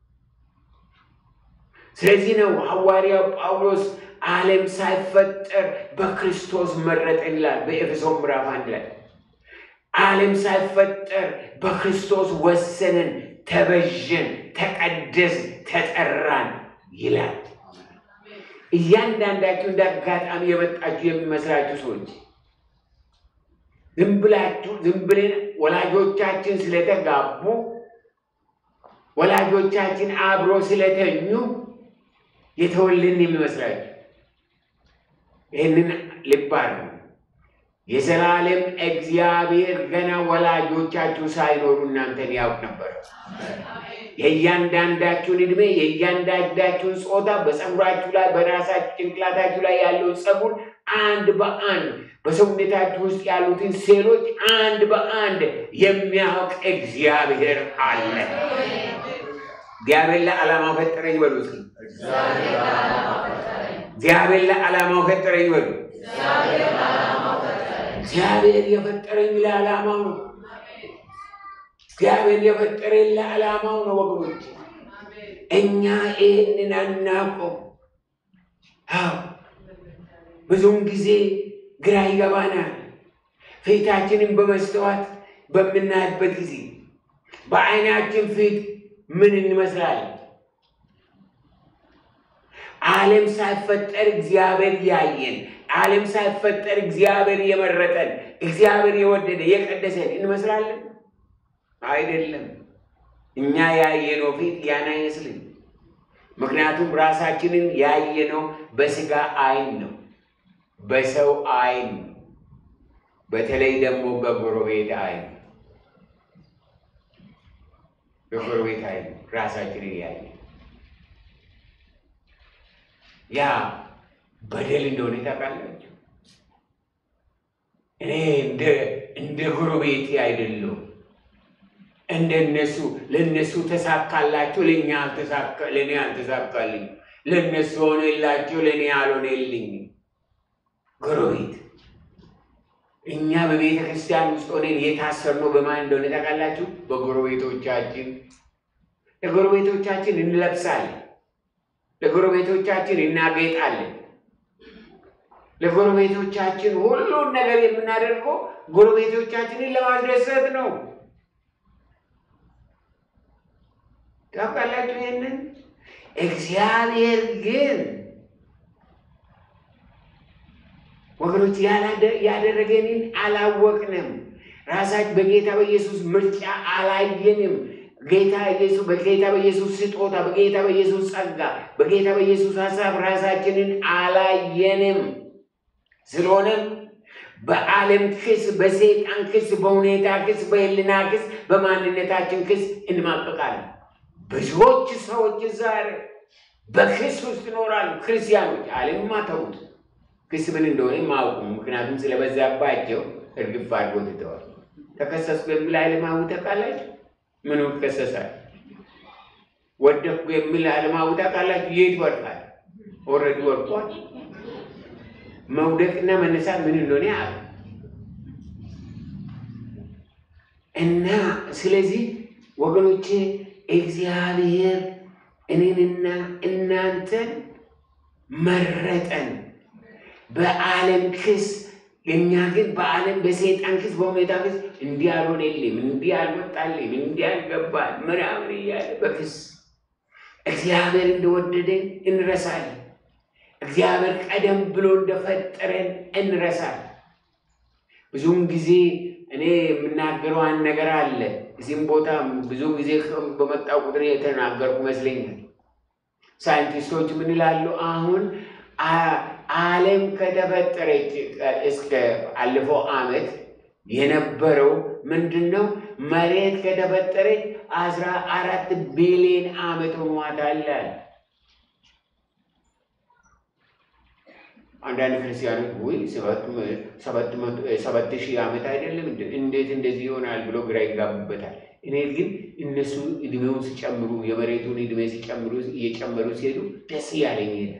ስለዚህ ነው ሐዋርያው ጳውሎስ ዓለም ሳይፈጠር በክርስቶስ መረጠን ይላል በኤፌሶን ምዕራፍ አንድ ላይ ዓለም ሳይፈጠር በክርስቶስ ወሰንን፣ ተበዥን፣ ተቀደስ፣ ተጠራን ይላል። እያንዳንዳችሁ እንደ አጋጣሚ የመጣችሁ የሚመስላችሁ ሰዎች ዝም ብላችሁ ዝም ብለን ወላጆቻችን ስለተጋቡ ወላጆቻችን አብሮ ስለተኙ የተወልን የሚመስላችሁ ይህንን ልብ አድርጉ። የዘላለም እግዚአብሔር ገና ወላጆቻችሁ ሳይኖሩ እናንተን ያውቅ ነበር። የእያንዳንዳችሁን ዕድሜ፣ የእያንዳንዳችሁን ጾታ፣ በፀጉራችሁ ላይ በራሳችሁ ጭንቅላታችሁ ላይ ያለውን ፀጉር አንድ በአንድ በሰውነታችሁ ውስጥ ያሉትን ሴሎች አንድ በአንድ የሚያውቅ እግዚአብሔር አለ። እግዚአብሔር ለዓላማው ፈጠረኝ በሉ እስኪ። እግዚአብሔር ለዓላማው ፈጠረኝ በሉ። እግዚአብሔር የፈጠረኝ ለዓላማው ነው። እግዚአብሔር የፈጠረኝ ለዓላማው ነው ወገኖች። እኛ ይህንን አናውቀው። አዎ ብዙውን ጊዜ ግራ ይገባናል። ፊታችንን በመስተዋት በምናይበት ጊዜ በዓይናችን ፊት ምን እንመስላለን? ዓለም ሳይፈጠር እግዚአብሔር ያየን፣ ዓለም ሳይፈጠር እግዚአብሔር የመረጠን፣ እግዚአብሔር የወደደ የቀደሰን እንመስላለን? አይደለም። እኛ ያየነው ፊት ያን አይመስልም። ምክንያቱም ራሳችንን ያየነው በስጋ አይን ነው፣ በሰው አይን ነው። በተለይ ደግሞ በጎረቤት አይን በጎረቤት አይን ራሳችንን ያየ ያ በደል እንደሆነ ታውቃላችሁ። እኔ እንደ እንደ ጎረቤቴ አይደለሁም። እንደነሱ ለነሱ ተሳካላቸው፣ ለእኛ አልተሳካ ለእኔ አልተሳካልኝ። ለነሱ ሆነላቸው፣ ለእኔ አልሆነልኝ። ጎረቤት እኛ በቤተ ክርስቲያን ውስጥ ሆነን የታሰርነው በማን እንደሆነ ታውቃላችሁ? በጎረቤቶቻችን። ለጎረቤቶቻችን እንለብሳለን፣ ለጎረቤቶቻችን እናጌጣለን። ለጎረቤቶቻችን ሁሉን ነገር የምናደርገው ጎረቤቶቻችንን ለማስደሰት ነው። ታውቃላችሁ ይህንን። እግዚአብሔር ግን ወገኖች ያደረገንን አላወቅንም። ራሳችን በጌታ በኢየሱስ ምርጫ አላየንም። ጌታ ኢየሱስ በጌታ በኢየሱስ ስጦታ፣ በጌታ በኢየሱስ ጸጋ፣ በጌታ በኢየሱስ ሀሳብ ራሳችንን አላየንም። ስለሆነም በዓለም ክስ፣ በሰይጣን ክስ፣ በሁኔታ ክስ፣ በህልና ክስ፣ በማንነታችን ክስ እንማቀቃለን። ብዙዎች ሰዎች ዛሬ በክስ ውስጥ ይኖራሉ። ክርስቲያኖች ዓለምማ ተዉት፣ ክስ ምን እንደሆነ ማውቁ። ምክንያቱም ስለበዛባቸው እርግፍ አድርጎ ትተዋል። ተከሰስኩ የሚል ዓለማዊ ታውቃላችሁ? ምኑ ይከሰሳል? ወደቅኩ የሚል ዓለማዊ ታውቃላችሁ? የት ወድቃል? ኦልሬዲ ወድቋል። መውደቅና መነሳት ምን እንደሆነ ያ እና ስለዚህ ወገኖቼ እግዚአብሔር እኔንና እናንተን መረጠን በዓለም ክስ። እኛ ግን በዓለም በሰይጣን ክስ፣ በሁኔታ ክስ እንዲህ አልሆነልም፣ እንዲህ አልወጣልም፣ እንዲህ አልገባል ምናምን እያለ በክስ እግዚአብሔር እንደወደደን እንረሳለን። እግዚአብሔር ቀደም ብሎ እንደፈጠረን እንረሳለን። ብዙውን ጊዜ እኔ የምናገረው አንድ ነገር አለ። እዚህም ቦታ ብዙ ጊዜ በመጣው ቁጥር የተናገርኩ ይመስለኛል። ሳይንቲስቶች ምን ይላሉ? አሁን ዓለም ከተፈጠረች እስከ አለፈው ዓመት የነበረው ምንድን ነው? መሬት ከተፈጠረች አስራ አራት ቢሊዮን ዓመት ሆኗታል። አንዳንድ ክርስቲያኖች ውይ ሰባት ሺህ ዓመት አይደለም እንዴት እንደዚህ ይሆናል ብሎ ግራ ይጋቡበታል። እኔ ግን እነሱ እድሜውን ሲጨምሩ የመሬቱን እድሜ ሲጨምሩ እየጨመሩ ሲሄዱ ደስ እያለኝ ሄደ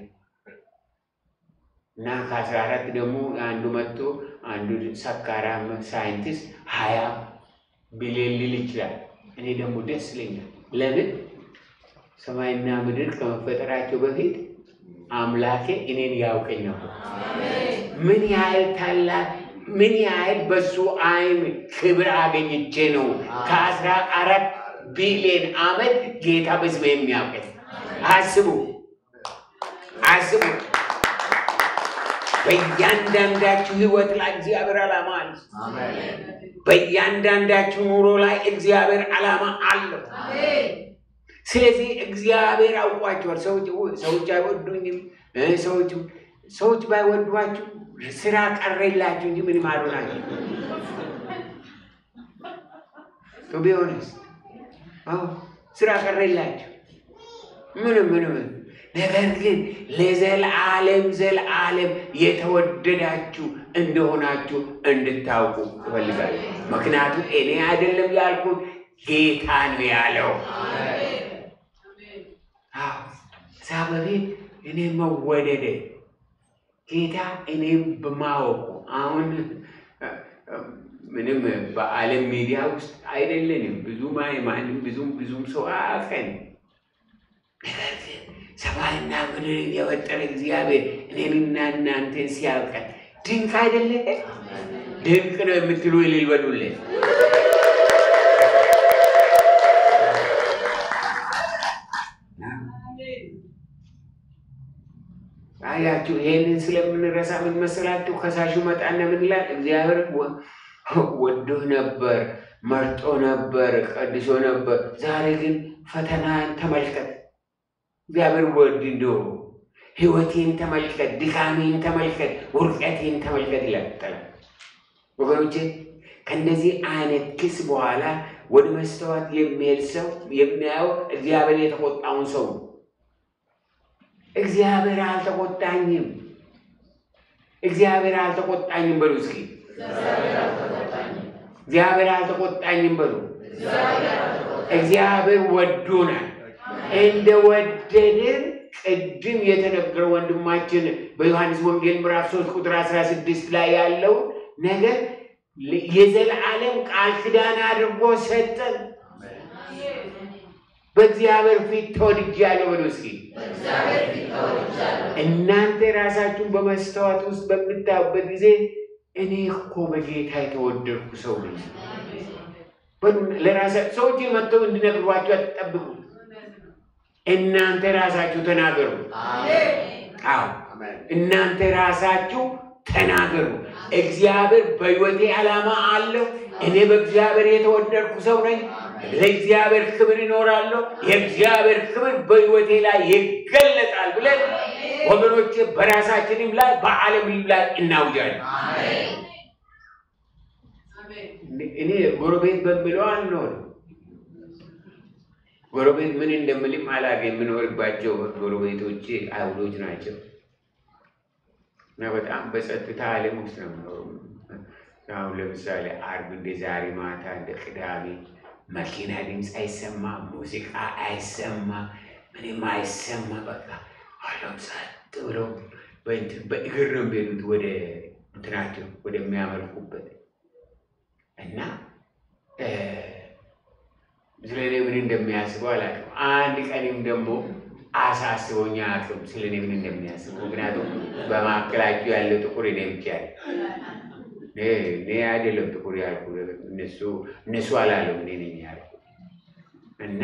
እና ከአስራ አራት ደግሞ አንዱ መጥቶ አንዱ ሰካራም ሳይንቲስት ሀያ ቢሊዮን ሊል ይችላል። እኔ ደግሞ ደስ ይለኛል። ለምን ሰማይና ምድር ከመፈጠራቸው በፊት አምላኬ እኔን ያውቀኝ ነበር። ምን ያህል ታላቅ ምን ያህል በሱ አይን ክብር አገኝቼ ነው ከአስራ አራት ቢሊዮን ዓመት ጌታ በስሜ የሚያውቀኝ። አስቡ አስቡ። በእያንዳንዳችሁ ህይወት ላይ እግዚአብሔር ዓላማ አለ። በእያንዳንዳችሁ ኑሮ ላይ እግዚአብሔር ዓላማ አለው። ስለዚህ እግዚአብሔር አውቋቸዋል። ሰዎች ሰዎች አይወዱኝም እ ሰዎች ሰዎች ባይወዷችሁ ስራ ቀረላችሁ እንጂ ምንም አልሆናችሁ። ቱ ቢ ኦነስት አዎ ስራ ቀረላችሁ ምንም ምንም። ነገር ግን ለዘልዓለም ዘልዓለም የተወደዳችሁ እንደሆናችሁ እንድታውቁ እፈልጋለሁ። ምክንያቱም እኔ አይደለም ያልኩት ጌታ ነው ያለው። አዎ እዛ በፊት እኔ መወደደ ጌታ እኔም በማወቁ አሁን ምንም በዓለም ሚዲያ ውስጥ አይደለንም። ብዙም ማንም ብዙም ብዙም ሰው አያውቀን። ነገር ግን ሰማይና ምድርን የፈጠረ እግዚአብሔር እኔንና እናንተን ሲያውቀን ድንቅ አይደለ? ድንቅ ነው የምትሉ እልል በሉለት። አያችሁ፣ ይሄንን ስለምንረሳ ምን መሰላችሁ? ከሳሹ መጣና ምን ይላል? እግዚአብሔር ወዶህ ነበር፣ መርጦ ነበር፣ ቀድሶ ነበር። ዛሬ ግን ፈተናን ተመልከት። እግዚአብሔር ወድ እንዶ ህይወቴን ተመልከት፣ ድካሜን ተመልከት፣ ውርቀቴን ተመልከት ይላል። ጠላት ወገኖቼ፣ ከእንደዚህ አይነት ክስ በኋላ ወደ መስተዋት የሚሄድ ሰው የሚያየው እግዚአብሔር የተቆጣውን ሰው ነው። እግዚአብሔር አልተቆጣኝም፣ እግዚአብሔር አልተቆጣኝም በሉ እስኪ። እግዚአብሔር አልተቆጣኝም በሉ። እግዚአብሔር ወዶናል። እንደ ወደድን ቅድም የተነገረ ወንድማችን በዮሐንስ ወንጌል ምዕራፍ 3 ቁጥር 16 ላይ ያለው ነገር የዘላለም ቃል ኪዳን አድርጎ ሰጠን። በእግዚአብሔር ፊት ተወድጃለሁ በሉ እስኪ። እናንተ ራሳችሁን በመስተዋት ውስጥ በምታዩበት ጊዜ እኔ እኮ በጌታ የተወደድኩ ሰው ነኝ በሉ። ለራሳ ሰዎች መጥተው እንዲነግሯቸው አትጠብቁ። እናንተ ራሳችሁ ተናገሩ። አዎ እናንተ ራሳችሁ ተናገሩ። እግዚአብሔር በሕይወቴ ዓላማ አለው። እኔ በእግዚአብሔር የተወደድኩ ሰው ነኝ። ለእግዚአብሔር ክብር ይኖራለሁ። የእግዚአብሔር ክብር በሕይወቴ ላይ ይገለጣል ብለን ወገኖቼ በራሳችንም ላይ በዓለምም ላይ እናውጃለን። እኔ ጎረቤት በምለው አልኖርም። ጎረቤት ምን እንደምልም አላውቅም። የምኖርባቸው ጎረቤቶቼ አይሁዶች ናቸው እና በጣም በጸጥታ ዓለም ውስጥ ነው የምኖረው። አሁን ለምሳሌ አርብ እንደ ዛሬ ማታ እንደ ቅዳሜ መኪና ድምፅ አይሰማ፣ ሙዚቃ አይሰማ፣ ምንም አይሰማ። በቃ ሁሉም ጸጥ ብለው በእንትን በእግር ነው የሚሄዱት ወደ እንትናቸው ወደሚያመልኩበት እና ስለ እኔ ምን እንደሚያስበው አላውቅም። አንድ ቀንም ደግሞ አሳስቦኛ አቅም ስለ እኔ ምን እንደሚያስበው ምክንያቱም በመካከላቸው ያለው ጥቁር እኔ ብቻ ያለ እኔ አይደለም ጥቁር ያልኩ እነሱ እነሱ አላለም እኔ ነኝ ያልኩ እና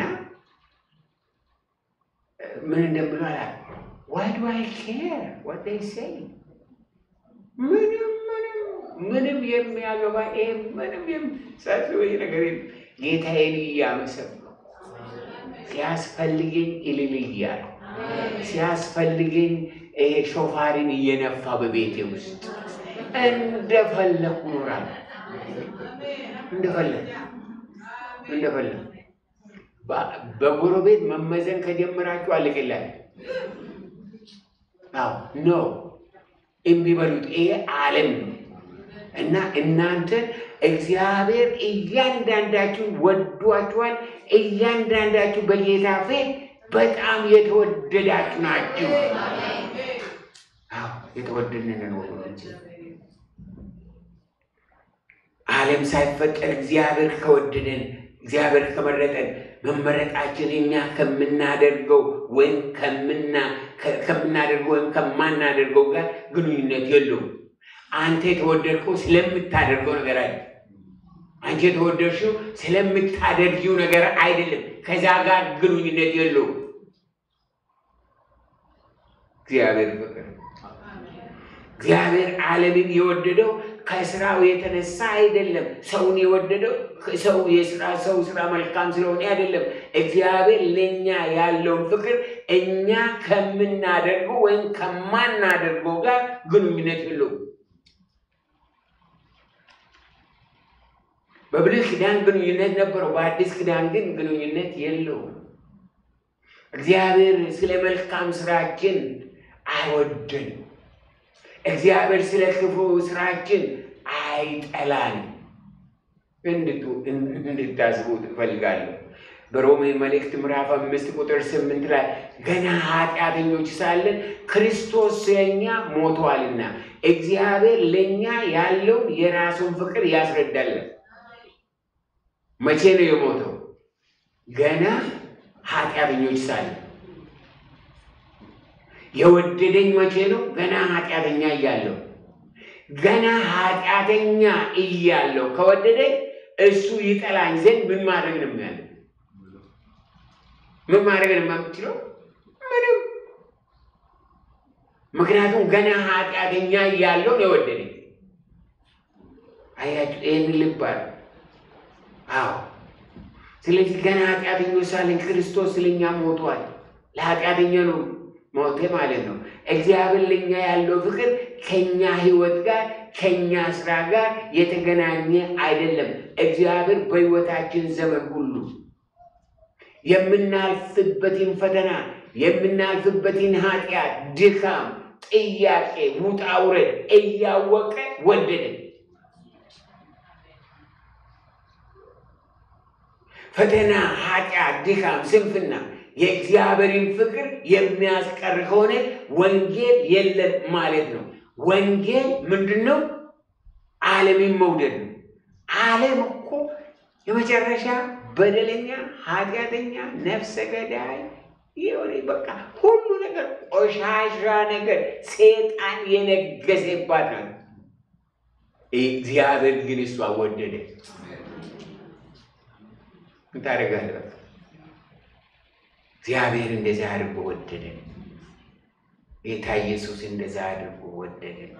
ምን እንደምለው አላውቅም። ዋይ ዱ አይ ኬር ዋት ዴይ ሴይ ምንም ምንም ምንም የሚያገባ ይሄ ምንም የሚሳስበኝ ነገር የለም። ጌታዬን እያመሰገንኩ ሲያስፈልገኝ እልል እያልኩ ሲያስፈልገኝ ይሄ ሾፋሪን እየነፋ በቤቴ ውስጥ እንደፈለኩ እኖራለሁ። እንደፈለኩ እንደፈለኩ በጎረቤት መመዘን ከጀመራችሁ አለቅላችሁ። አዎ ኖ የሚበሉት ይሄ ዓለም ነው እና እናንተ እግዚአብሔር እያንዳንዳችሁ ወዷችኋል። እያንዳንዳችሁ በጌታ ፊት በጣም የተወደዳችሁ ናችሁ። አዎ የተወደድንን ወገኖች ዓለም ሳይፈጠር እግዚአብሔር ከወደደን እግዚአብሔር ከመረጠን መመረጣችን እኛ ከምናደርገው ወይም ከምናደርገው ወይም ከማናደርገው ጋር ግንኙነት የለውም። አንተ የተወደድከው ስለምታደርገው ነገር አይደለም። አንቺ የተወደድሽው ስለምታደርጊው ነገር አይደለም። ከዛ ጋር ግንኙነት የለውም። እግዚአብሔር ፍቅር እግዚአብሔር ዓለምን የወደደው ከስራው የተነሳ አይደለም። ሰውን የወደደው ሰው የስራ ሰው ስራ መልካም ስለሆነ አይደለም። እግዚአብሔር ለእኛ ያለውን ፍቅር እኛ ከምናደርገው ወይም ከማናደርገው ጋር ግንኙነት የለውም። በብሉይ ኪዳን ግንኙነት ነበረው፣ በአዲስ ኪዳን ግን ግንኙነት የለውም። እግዚአብሔር ስለ መልካም ስራችን አይወደንም። እግዚአብሔር ስለ ክፉ ስራችን አይጠላንም። እንድቱ እንድታስቡ እፈልጋለሁ። በሮሜ መልእክት ምዕራፍ አምስት ቁጥር ስምንት ላይ ገና ኃጢአተኞች ሳለን ክርስቶስ ስለኛ ሞቷልና እግዚአብሔር ለእኛ ያለውን የራሱን ፍቅር ያስረዳለን። መቼ ነው የሞተው? ገና ኃጢአተኞች ሳለን። የወደደኝ መቼ ነው? ገና ኃጢአተኛ እያለሁ። ገና ኃጢአተኛ እያለሁ ከወደደኝ እሱ ይጠላኝ ዘንድ ምን ማድረግ ነው ያለ? ምን ማድረግ ነው የምችለው? ምንም። ምክንያቱም ገና ኃጢአተኛ እያለሁ ነው የወደደኝ። አያችሁ፣ ይህን ልብ አለ። አዎ። ስለዚህ ገና ኃጢአተኞች ሳለን ክርስቶስ ስለኛ ሞቷል። ለኃጢአተኛ ነው ሞቴ ማለት ነው። እግዚአብሔር ለኛ ያለው ፍቅር ከኛ ህይወት ጋር ከኛ ስራ ጋር የተገናኘ አይደለም። እግዚአብሔር በህይወታችን ዘመን ሁሉ የምናልፍበትን ፈተና፣ የምናልፍበትን ኃጢአት፣ ድካም፣ ጥያቄ፣ ውጣ ውረድ እያወቀ ወደደን። ፈተና፣ ኃጢአት፣ ድካም፣ ስንፍና የእግዚአብሔርን ፍቅር የሚያስቀር ከሆነ ወንጌል የለም ማለት ነው። ወንጌል ምንድን ነው? ዓለምን መውደድ ነው። ዓለም እኮ የመጨረሻ በደለኛ፣ ኃጢአተኛ፣ ነፍሰ ገዳይ የሆነ በቃ ሁሉ ነገር ቆሻሻ ነገር ሴጣን የነገሰባት ነው። እግዚአብሔር ግን እሷ ወደደ። ምን ታደርጋለህ? በቃ እግዚአብሔር እንደዛ አድርጎ ወደደን። ጌታ ኢየሱስ እንደዛ አድርጎ ወደደን።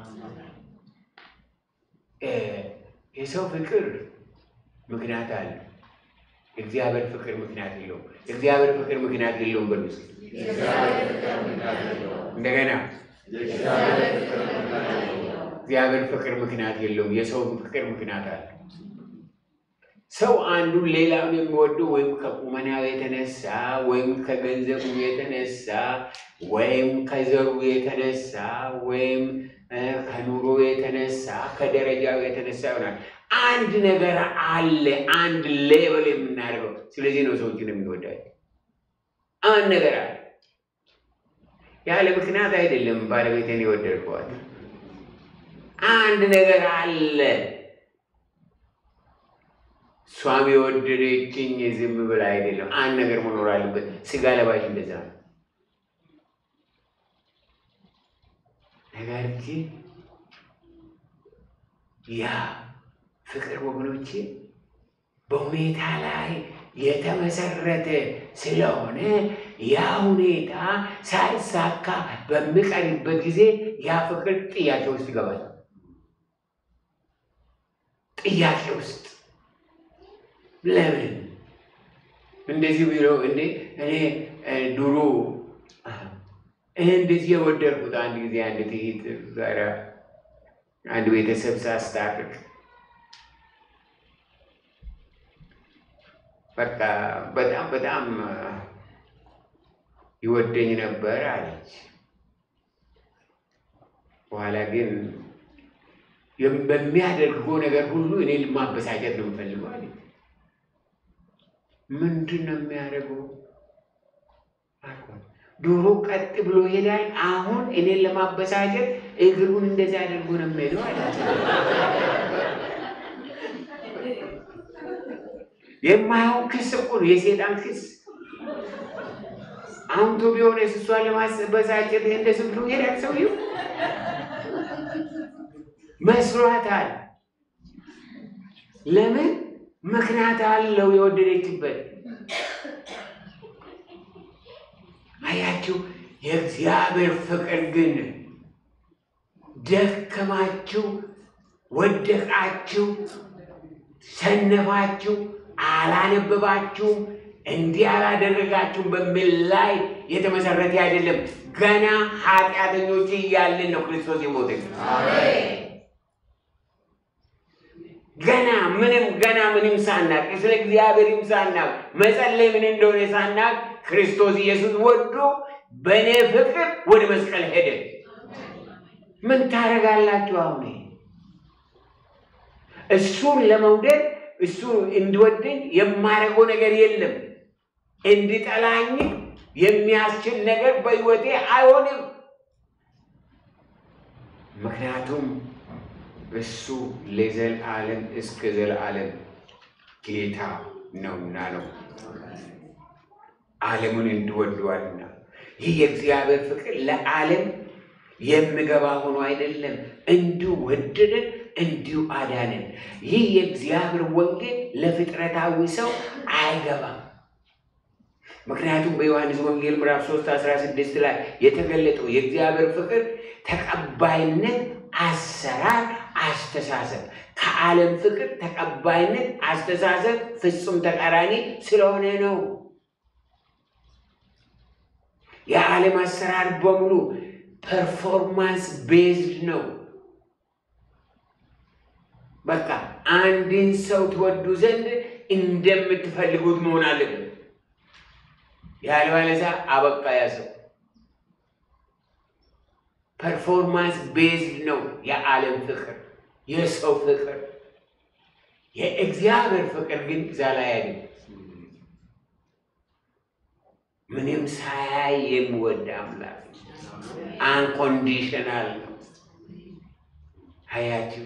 የሰው ፍቅር ምክንያት አለ። እግዚአብሔር ፍቅር ምክንያት የለውም። እግዚአብሔር ፍቅር ምክንያት የለውም። በሉ እስኪ እንደገና እግዚአብሔር ፍቅር ምክንያት የለውም። የሰው ፍቅር ምክንያት አለ። ሰው አንዱን ሌላውን የሚወደው ወይም ከቁመናው የተነሳ ወይም ከገንዘቡ የተነሳ ወይም ከዘሩ የተነሳ ወይም ከኑሮ የተነሳ ከደረጃው የተነሳ ይሆናል። አንድ ነገር አለ፣ አንድ ሌብል የምናደርገው። ስለዚህ ነው ሰዎችን የሚወዳቸው። አንድ ነገር አለ። ያለ ምክንያት አይደለም ባለቤቴን የወደድከዋል። አንድ ነገር አለ። እሷም የወደደችኝ ዝም ብላ አይደለም። አንድ ነገር መኖር አለበት። ስጋ ለባሽ እንደዛ ነው። ነገር ግን ያ ፍቅር ወገኖቼ በሁኔታ ላይ የተመሰረተ ስለሆነ ያ ሁኔታ ሳይሳካ በሚቀርበት ጊዜ ያ ፍቅር ጥያቄ ውስጥ ይገባል። ጥያቄ ውስጥ ለምን እንደዚህ ብሎ እንዴ እኔ ድሮ እንደዚህ የወደድኩት አንድ ጊዜ አንድ ትሂት ጋር አንድ ቤተሰብ ሳስታርቅ በቃ በጣም በጣም ይወደኝ ነበር አለች። በኋላ ግን በሚያደርገው ነገር ሁሉ እኔ ማበሳጨት ነው የምፈልገው አለች። ምንድን ነው የሚያደርገው? ዶሮ ቀጥ ብሎ ይሄዳል። አሁን እኔን ለማበሳጨት እግሩን እንደዚህ አድርጎ ነው የሚሄደው አለች። የማይሆን ክስ እኮ ነው፣ የሴጣን ክስ። አሁን ቶ ቢሆን እሷን ለማበሳጨት እንደዚህ ብሎ ይሄዳል ሰውየው። መስሏታል። ለምን? ምክንያት አለው የወደደችበት። አያችሁ፣ የእግዚአብሔር ፍቅር ግን ደከማችሁ፣ ወደቃችሁ፣ ሰነፋችሁ፣ አላነበባችሁም፣ እንዲህ አላደረጋችሁም በሚል ላይ የተመሰረተ አይደለም። ገና ኃጢአተኞች እያለን ነው ክርስቶስ የሞተው። ገና ምንም ገና ምንም ሳናቅ ስለ እግዚአብሔርም ሳናቅ መጸለይ ምን እንደሆነ ሳናቅ ክርስቶስ ኢየሱስ ወዶ በእኔ ፍቅር ወደ መስቀል ሄደ። ምን ታደርጋላችሁ? አሁን እሱን ለመውደድ እሱ እንዲወደኝ የማደርገው ነገር የለም። እንዲጠላኝ የሚያስችል ነገር በሕይወቴ አይሆንም። ምክንያቱም እሱ ለዘላለም እስከ ዘላለም ጌታ ነውና ነው። ዓለሙን እንዲወደዋልና ይህ የእግዚአብሔር ፍቅር ለዓለም የሚገባ ሆኖ አይደለም፣ እንዲሁ ወደደን፣ እንዲሁ አዳነን። ይህ የእግዚአብሔር ወንጌል ለፍጥረታዊ ሰው አይገባም። ምክንያቱም በዮሐንስ ወንጌል ምዕራፍ 3 16 ላይ የተገለጠው የእግዚአብሔር ፍቅር ተቀባይነት፣ አሰራር፣ አስተሳሰብ ከዓለም ፍቅር ተቀባይነት፣ አስተሳሰብ ፍጹም ተቃራኒ ስለሆነ ነው። የዓለም አሰራር በሙሉ ፐርፎርማንስ ቤዝድ ነው። በቃ አንድን ሰው ትወዱ ዘንድ እንደምትፈልጉት መሆን አለበት። ያለበለዚያ አበቃ ያ ሰው። ፐርፎርማንስ ቤዝድ ነው የዓለም ፍቅር፣ የሰው ፍቅር። የእግዚአብሔር ፍቅር ግን እዛ ላይ አይደለም። ምንም ሳያይ የሚወድ አምላክ አንኮንዲሽናል ነው። አያችሁ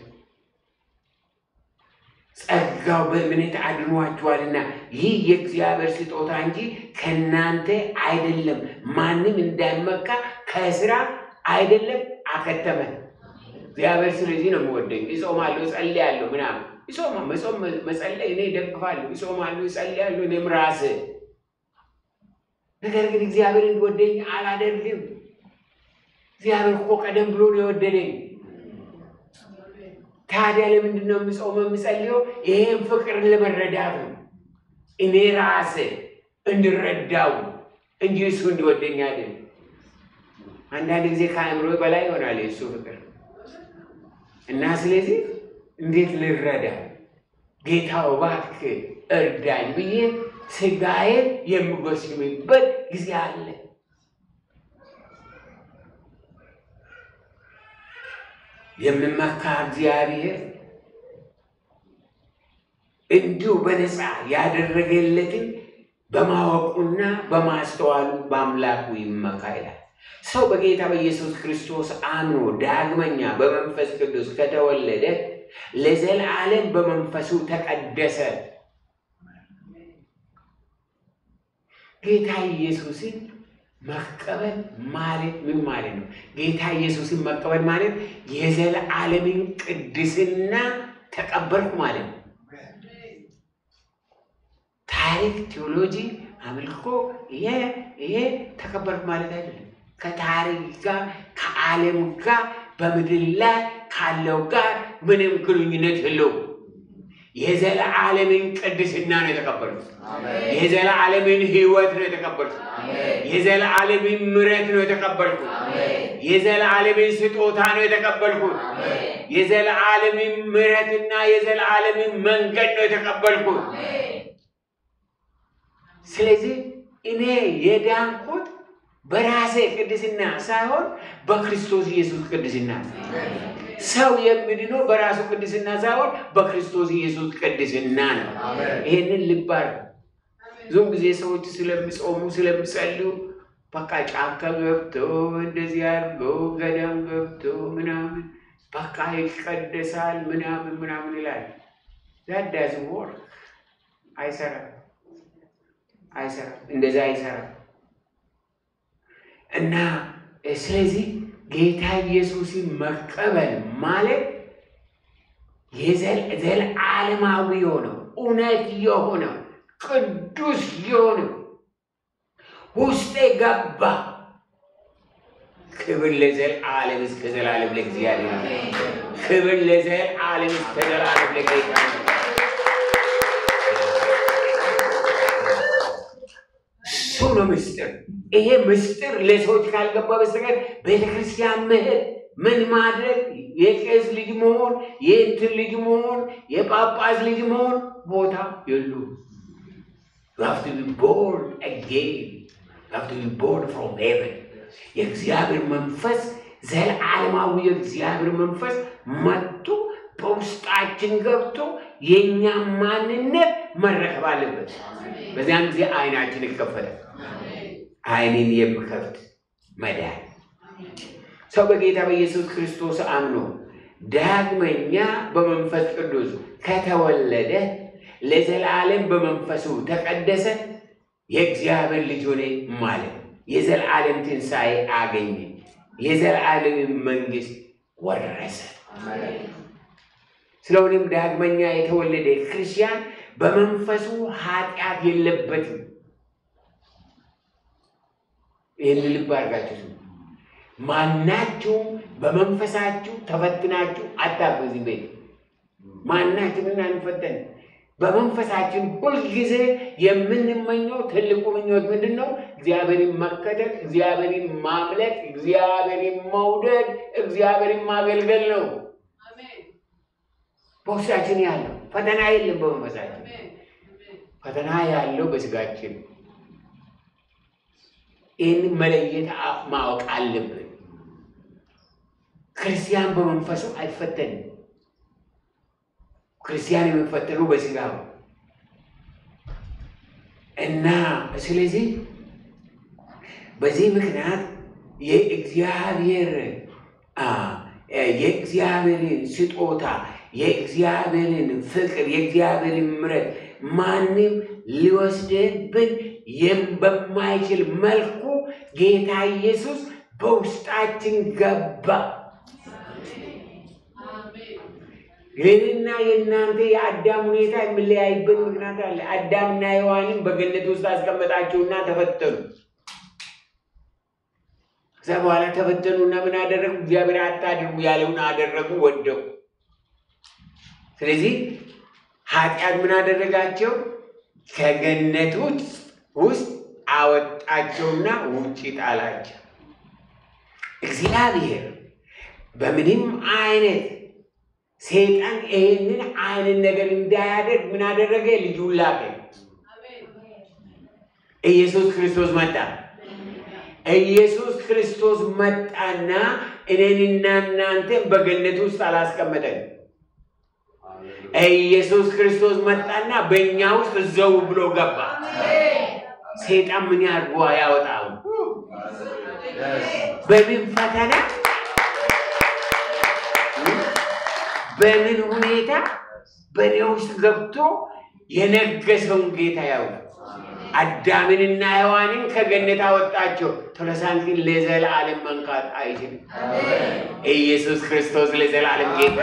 ጸጋው በእምነት አድኗችኋልና ይህ የእግዚአብሔር ስጦታ እንጂ ከእናንተ አይደለም፣ ማንም እንዳይመካ ከስራ አይደለም። አከተመ። እግዚአብሔር ስለዚህ ነው የሚወደኝ። ይጾማለሁ፣ እጸልያለሁ ምናምን ይጾማ መጾም መጸለይ እኔ ደግፋለሁ። ይጾማለሁ፣ እጸልያለሁ እኔም ራስ ነገር ግን እግዚአብሔር እንዲወደኝ አላደርግም። እግዚአብሔር እኮ ቀደም ብሎ ነው የወደደኝ። ታዲያ ለምንድን ነው የምጾመው የምጸልየው? ይሄን ፍቅርን ለመረዳት ነው። እኔ ራሴ እንድረዳው እንጂ እሱ እንዲወደኝ አይደለም። አንዳንድ ጊዜ ከአእምሮ በላይ ይሆናል የእሱ ፍቅር እና ስለዚህ እንዴት ልረዳ ጌታው እባክህ እርዳኝ ብዬ ስጋዬን የምጎስምበት ጊዜ አለ። የምመካ እግዚአብሔር እንዲሁ በነፃ ያደረገለትን በማወቁና በማስተዋሉ በአምላኩ ይመካ ይላል። ሰው በጌታ በኢየሱስ ክርስቶስ አምኖ ዳግመኛ በመንፈስ ቅዱስ ከተወለደ ለዘላለም በመንፈሱ ተቀደሰ። ጌታ ኢየሱስን መቀበል ማለት ምን ማለት ነው? ጌታ ኢየሱስን መቀበል ማለት የዘላለምን ቅድስና ተቀበልኩ ማለት ነው። ታሪክ፣ ቴዎሎጂ፣ አምልኮ ይሄ ይሄ ተቀበልኩ ማለት አይደለም። ከታሪክ ጋር ከዓለም ጋር በምድር ላይ ካለው ጋር ምንም ግንኙነት የለውም። የዘላለምን ቅድስና ነው የተቀበልኩት። የዘላለምን ሕይወት ነው የተቀበልኩት። የዘላለምን ምሕረት ነው የተቀበልኩት። የዘላለምን ስጦታ ነው የተቀበልኩት። የዘላለምን ምሕረትና የዘላለምን መንገድ ነው የተቀበልኩት። ስለዚህ እኔ የዳንኩት በራሴ ቅድስና ሳይሆን በክርስቶስ ኢየሱስ ቅድስና ነው። ሰው የሚድነው በራሱ ቅድስና ሳይሆን በክርስቶስ ኢየሱስ ቅድስና ነው። ይሄንን ልባር ብዙም ጊዜ ሰዎች ስለሚጾሙ ስለሚጸልዩ በቃ ጫካ ገብቶ እንደዚህ አድርጎ ገዳም ገብቶ ምናምን በቃ ይቀደሳል ምናምን ምናምን ይላል። ዳዳዝ ወርክ አይሰራም፣ አይሰራም፣ እንደዛ አይሰራም። እና ስለዚህ ጌታ ኢየሱስን መቀበል ማለት ዘለዓለማዊ የሆነው እውነት የሆነው ቅዱስ የሆነው ውስጤ ገባ። ክብር ለዘለዓለም እስከ ዘላለም ለእግዚአብሔር ይሁን። ክብር ለዘለዓለም እስከ ዘላለም ለጌታ ይሁን። እሱ ነው ምስጢር። ይሄ ምስጢር ለሰዎች ካልገባ በስተቀር ቤተክርስቲያን መሄድ ምን ማድረግ የቄስ ልጅ መሆን የእንትን ልጅ መሆን የጳጳስ ልጅ መሆን ቦታ የሉም። You have to be born again. You have to be born from heaven. የእግዚአብሔር መንፈስ ዘለዓለማዊ የእግዚአብሔር መንፈስ መጥቶ በውስጣችን ገብቶ የእኛ ማንነት መረከብ አለበት። በዚያን ጊዜ አይናችን ይከፈታል። አይንን የሚከፍት መዳን ሰው በጌታ በኢየሱስ ክርስቶስ አምኖ ዳግመኛ በመንፈስ ቅዱስ ከተወለደ ለዘላለም በመንፈሱ ተቀደሰ፣ የእግዚአብሔር ልጅ ሆነ ማለት የዘላለም ትንሣኤ አገኘ፣ የዘላለም መንግስት ወረሰ። ስለሆነም ዳግመኛ የተወለደ ክርስቲያን በመንፈሱ ኃጢአት የለበትም። ይህን ልብ አድርጋችሁ ስሙ። ማናችሁም በመንፈሳችሁ ተፈትናችሁ አታውቁ። እዚህ ቤት ማናችንም አንፈተን። በመንፈሳችን ሁልጊዜ የምንመኘው ትልቁ ምኞት ምንድን ነው? እግዚአብሔርን መከተል፣ እግዚአብሔርን ማምለክ፣ እግዚአብሔርን መውደድ፣ እግዚአብሔርን ማገልገል ነው። በውስጣችን ያለው ፈተና የለም። በመንፈሳችን ፈተና ያለው በስጋችን። ይህን መለየት ማወቅ አለብን። ክርስቲያን በመንፈሱ አይፈተንም። ክርስቲያን የሚፈተነው በስጋ ነው እና ስለዚህ በዚህ ምክንያት የእግዚአብሔር የእግዚአብሔርን ስጦታ የእግዚአብሔርን ፍቅር የእግዚአብሔርን ምሕረት ማንም ሊወስድብን በማይችል መልኩ ጌታ ኢየሱስ በውስጣችን ገባ። ይህንና የእናንተ የአዳም ሁኔታ የሚለያይበት ምክንያት አለ። አዳምና ሔዋንን በገነት ውስጥ አስቀመጣቸውና ተፈተኑ። ከዛ በኋላ ተፈተኑና ምን አደረጉ? እግዚአብሔር አታድርጉ ያለውን አደረጉ፣ ወደቁ። ስለዚህ ኃጢአት ምን አደረጋቸው? ከገነት ውስጥ አወጣቸውና ውጭ ጣላቸው። እግዚአብሔር በምንም አይነት ሰይጣን ይህንን አይነት ነገር እንዳያደርግ ምን አደረገ? ልጁን ላከ። ኢየሱስ ክርስቶስ መጣ። ኢየሱስ ክርስቶስ መጣና እኔንና እናንተን በገነት ውስጥ አላስቀመጠን። ኢየሱስ ክርስቶስ መጣና በእኛ ውስጥ ዘው ብሎ ገባ። ሰይጣን ምን ያድርጎ ያወጣው? በምን ፈተና በምን ሁኔታ በእኔ ውስጥ ገብቶ የነገሰውን ጌታ ያው አዳምንና ሔዋንን ከገነት አወጣቸው። ቶለሳን ግን ለዘላለም መንካት አይችልም። ኢየሱስ ክርስቶስ ለዘላለም ጌታ፣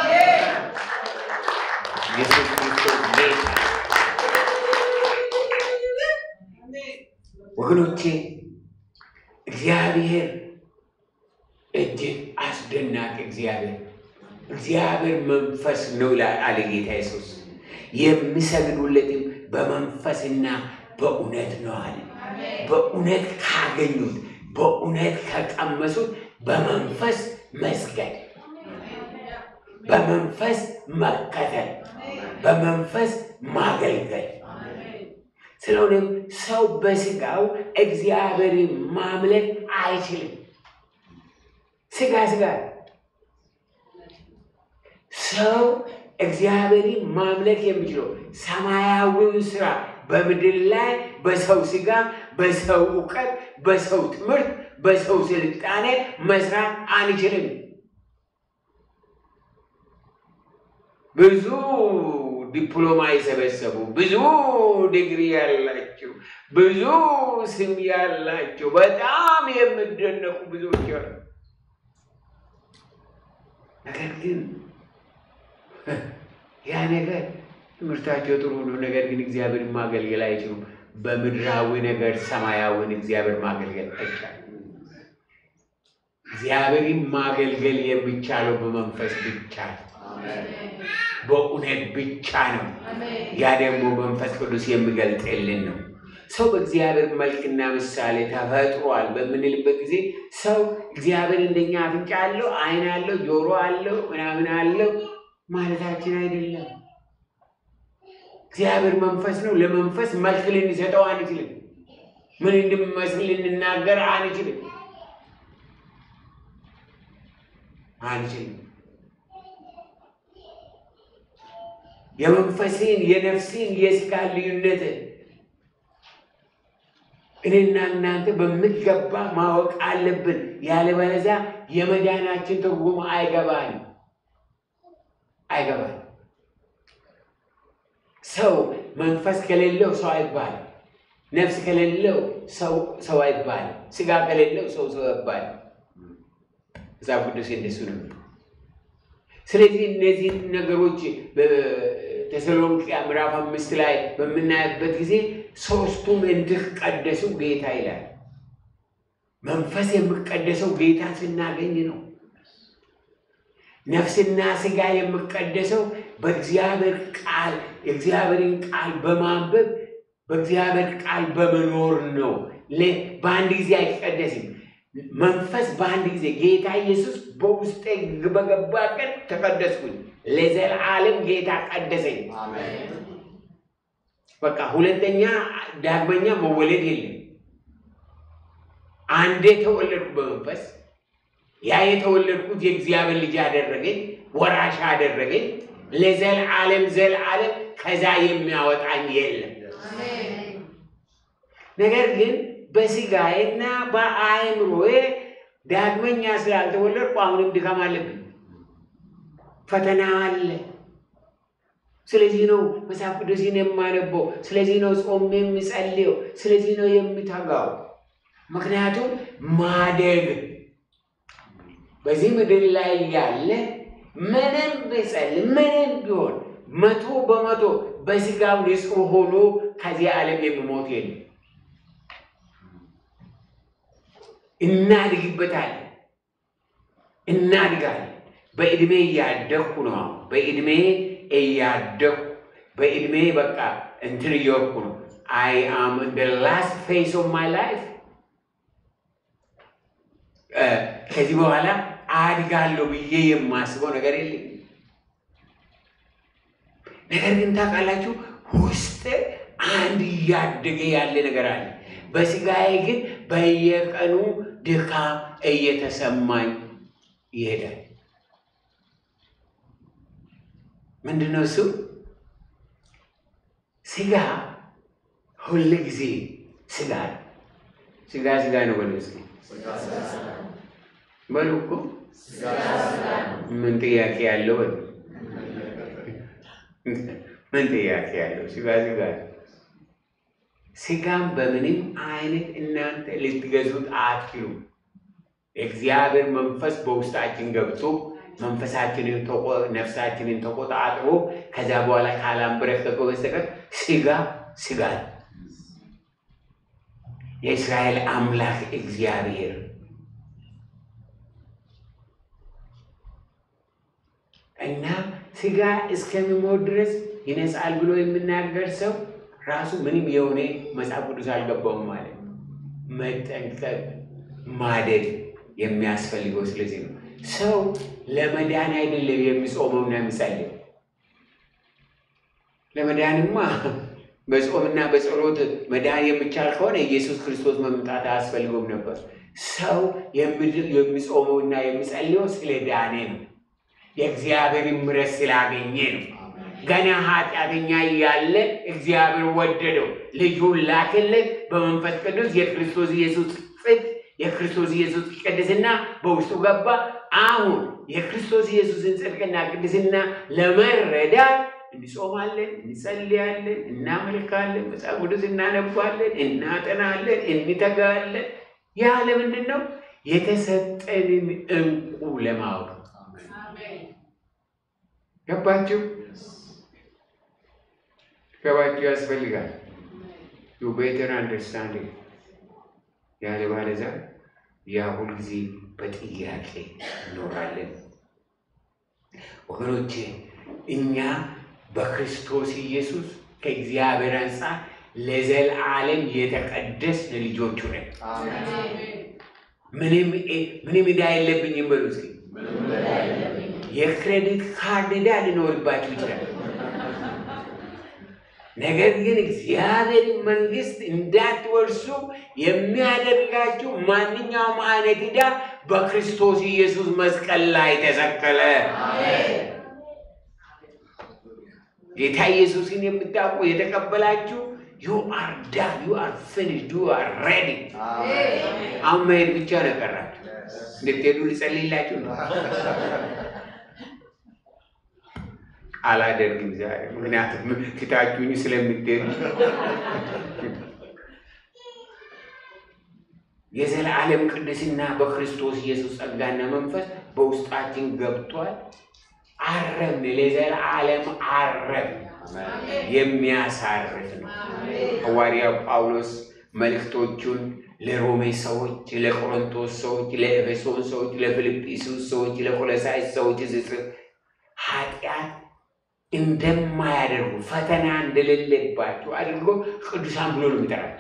ኢየሱስ ክርስቶስ ጌታ። ወገኖቼ እግዚአብሔር እጅግ አስደናቂ እግዚአብሔር እግዚአብሔር መንፈስ ነው ይላል አለ ጌታ ኢየሱስ። የሚሰግዱለትም በመንፈስና በእውነት ነው አለ። በእውነት ካገኙት፣ በእውነት ከቀመሱት በመንፈስ መስገድ፣ በመንፈስ መከተል፣ በመንፈስ ማገልገል። ስለሆነም ሰው በስጋው እግዚአብሔርን ማምለክ አይችልም። ስጋ ስጋ ሰው እግዚአብሔርን ማምለክ የሚችለው ሰማያዊውን ስራ በምድር ላይ በሰው ስጋ፣ በሰው እውቀት፣ በሰው ትምህርት፣ በሰው ስልጣኔ መስራት አንችልም። ብዙ ዲፕሎማ የሰበሰቡ ብዙ ዲግሪ ያላቸው ብዙ ስም ያላቸው በጣም የሚደነቁ ብዙዎች አሉ። ነገር ግን ያ ነገር ትምህርታቸው ጥሩ ነው። ነገር ግን እግዚአብሔርን ማገልገል አይችሉም። በምድራዊ ነገር ሰማያዊን እግዚአብሔር ማገልገል አይቻልም። እግዚአብሔርን ማገልገል የሚቻለው በመንፈስ ብቻ ነው፣ በእውነት ብቻ ነው። ያ ደግሞ መንፈስ ቅዱስ የሚገልጥልን ነው። ሰው በእግዚአብሔር መልክና ምሳሌ ተፈጥሯል በምንልበት ጊዜ ሰው እግዚአብሔር እንደኛ አፍንጫ አለው፣ ዓይን አለው፣ ጆሮ አለው፣ ምናምን አለው ማለታችን አይደለም። እግዚአብሔር መንፈስ ነው። ለመንፈስ መልክ ልንሰጠው አንችልም። ምን እንደሚመስል ልንናገር አንችልም አንችልም። የመንፈስን የነፍስን የስጋ ልዩነት እኔና እናንተ በሚገባ ማወቅ አለብን። ያለበለዚያ የመዳናችን ትርጉም አይገባንም አይገባንም። ሰው መንፈስ ከሌለው ሰው አይባልም። ነፍስ ከሌለው ሰው አይባልም። ስጋ ከሌለው ሰው ሰው አይባልም። መጽሐፍ ቅዱስ እንደሱ ነው። ስለዚህ እነዚህን ነገሮች በተሰሎንቄ ምዕራፍ አምስት ላይ በምናይበት ጊዜ ሶስቱም እንዲቀደሱ ጌታ ይላል። መንፈስ የሚቀደሰው ጌታ ስናገኝ ነው። ነፍስና ስጋ የሚቀደሰው በእግዚአብሔር ቃል የእግዚአብሔርን ቃል በማንበብ በእግዚአብሔር ቃል በመኖር ነው። በአንድ ጊዜ አይቀደስም። መንፈስ በአንድ ጊዜ ጌታ ኢየሱስ በውስጤ በገባ ቀን ተቀደስኩኝ፣ ለዘላለም ጌታ ቀደሰኝ። በቃ ሁለተኛ ዳግመኛ መወለድ የለም። አንዴ ተወለድኩ በመንፈስ ያ የተወለድኩት የእግዚአብሔር ልጅ አደረገኝ፣ ወራሽ አደረገኝ። ለዘላለም ዘላለም ከዛ የሚያወጣኝ የለም። ነገር ግን በስጋዬና በአእምሮዬ ዳግመኛ ስላልተወለድኩ አሁንም ድካም አለብኝ፣ ፈተና አለ። ስለዚህ ነው መጽሐፍ ቅዱስን የማነበው። ስለዚህ ነው ጾም የሚጸልየው። ስለዚህ ነው የሚተጋው። ምክንያቱም ማደግ በዚህ ምድር ላይ ያለ ምንም ቢጸልይ ምንም ቢሆን መቶ በመቶ በስጋው ንጹሕ ሆኖ ከዚህ ዓለም የሚሞት የለም። እናድግበታለን፣ እናድጋለን። በዕድሜ እያደግኩ ነው። በዕድሜ እያደግኩ በዕድሜ በቃ እንትን እየወርኩ ነው። አይ አም ኢን ላስት ፌዝ ኦፍ ማይ ላይፍ ከዚህ በኋላ አድጋለሁ ብዬ የማስበው ነገር የለም። ነገር ግን ታውቃላችሁ ውስጥ አንድ እያደገ ያለ ነገር አለ። በስጋዬ ግን በየቀኑ ድካም እየተሰማኝ ይሄዳል። ምንድን ነው እሱ? ስጋ ሁል ጊዜ ስጋ ነው። ስጋ ስጋ ነው በሉ እስኪ በሉ እኮ ምን ጥያቄ ያለው? በሉ ምን ጥያቄ ያለው? ስጋ ስጋ ነው። ስጋም በምንም አይነት እናንተ ልትገዙት አትችሉም። እግዚአብሔር መንፈስ በውስጣችን ገብቶ መንፈሳችንን ነፍሳችንን ተቆጣጥሮ ከዛ በኋላ ካላንበረከከው በስተቀር ስጋ ስጋ ነው። የእስራኤል አምላክ እግዚአብሔር እና ስጋ እስከሚሞት ድረስ ይነጻል ብሎ የሚናገር ሰው ራሱ ምንም የሆነ መጽሐፍ ቅዱስ አልገባውም ማለት ነው። መጠንቀቅ ማደግ የሚያስፈልገው ስለዚህ ነው። ሰው ለመዳን አይደለም የሚጾመውና የሚጸልየው። ለመዳንማ በጾምና በጸሎት መዳን የሚቻል ከሆነ ኢየሱስ ክርስቶስ መምጣት አያስፈልገውም ነበር። ሰው የሚጾመውና የሚጸልየው ስለ ዳኔ ነው። የእግዚአብሔር ምሕረት ስላገኘ ነው። ገና ኃጢአተኛ እያለ እግዚአብሔር ወደደው፣ ልጁን ላክለት። በመንፈስ ቅዱስ የክርስቶስ ኢየሱስ ጽድቅ የክርስቶስ ኢየሱስ ቅድስና በውስጡ ገባ። አሁን የክርስቶስ ኢየሱስን ጽድቅና ቅድስና ለመረዳት እንጾማለን፣ እንጸልያለን፣ እናመልካለን፣ መጽሐፍ ቅዱስ እናነባለን፣ እናጠናለን፣ እንተጋለን። ያ ለምንድን ነው? የተሰጠንን እንቁ ለማወቅ ገባችሁ? ገባችሁ? ያስፈልጋል። ዩ ቤተር አንደርስታንዲንግ ያለ ባለዛ ያ ሁልጊዜ በጥያቄ እኖራለን። ወገኖቼ እኛ በክርስቶስ ኢየሱስ ከእግዚአብሔር አንጻር ለዘላለም የተቀደስን ልጆቹ ነን። ምንም ምንም ዕዳ የለብኝም በሉ እስኪ። የክሬዲት ካርድ ዕዳ ሊኖርባችሁ ይችላል። ነገር ግን እግዚአብሔር መንግስት እንዳትወርሱ የሚያደርጋችሁ ማንኛውም አይነት ዕዳ በክርስቶስ ኢየሱስ መስቀል ላይ ተሰቀለ። ጌታ ኢየሱስን የምታውቁ የተቀበላችሁ ዩ አር ዳን ዩ አር ፊኒሽድ ዩ አር ሬዲ። አሁን መሄድ ብቻ ነው የቀራችሁ። እንድትሄዱ ልጸልይላችሁ ነው። አላደርግም ዛሬ ምክንያቱም ትታችሁኝ ስለምትሄዱ የዘላለም ቅድስና በክርስቶስ ኢየሱስ ጸጋና መንፈስ በውስጣችን ገብቷል። አረም ለዘላለም አረም የሚያሳርፍ ነው። ሐዋርያው ጳውሎስ መልእክቶቹን ለሮሜ ሰዎች፣ ለቆሮንቶስ ሰዎች፣ ለኤፌሶን ሰዎች፣ ለፊልጵስዩስ ሰዎች፣ ለቆሎሳይስ ሰዎች ሲጽፍ ኃጢአት እንደማያደርጉ ፈተና እንደሌለባቸው አድርጎ ቅዱሳን ብሎ ነው የሚጠራቸው።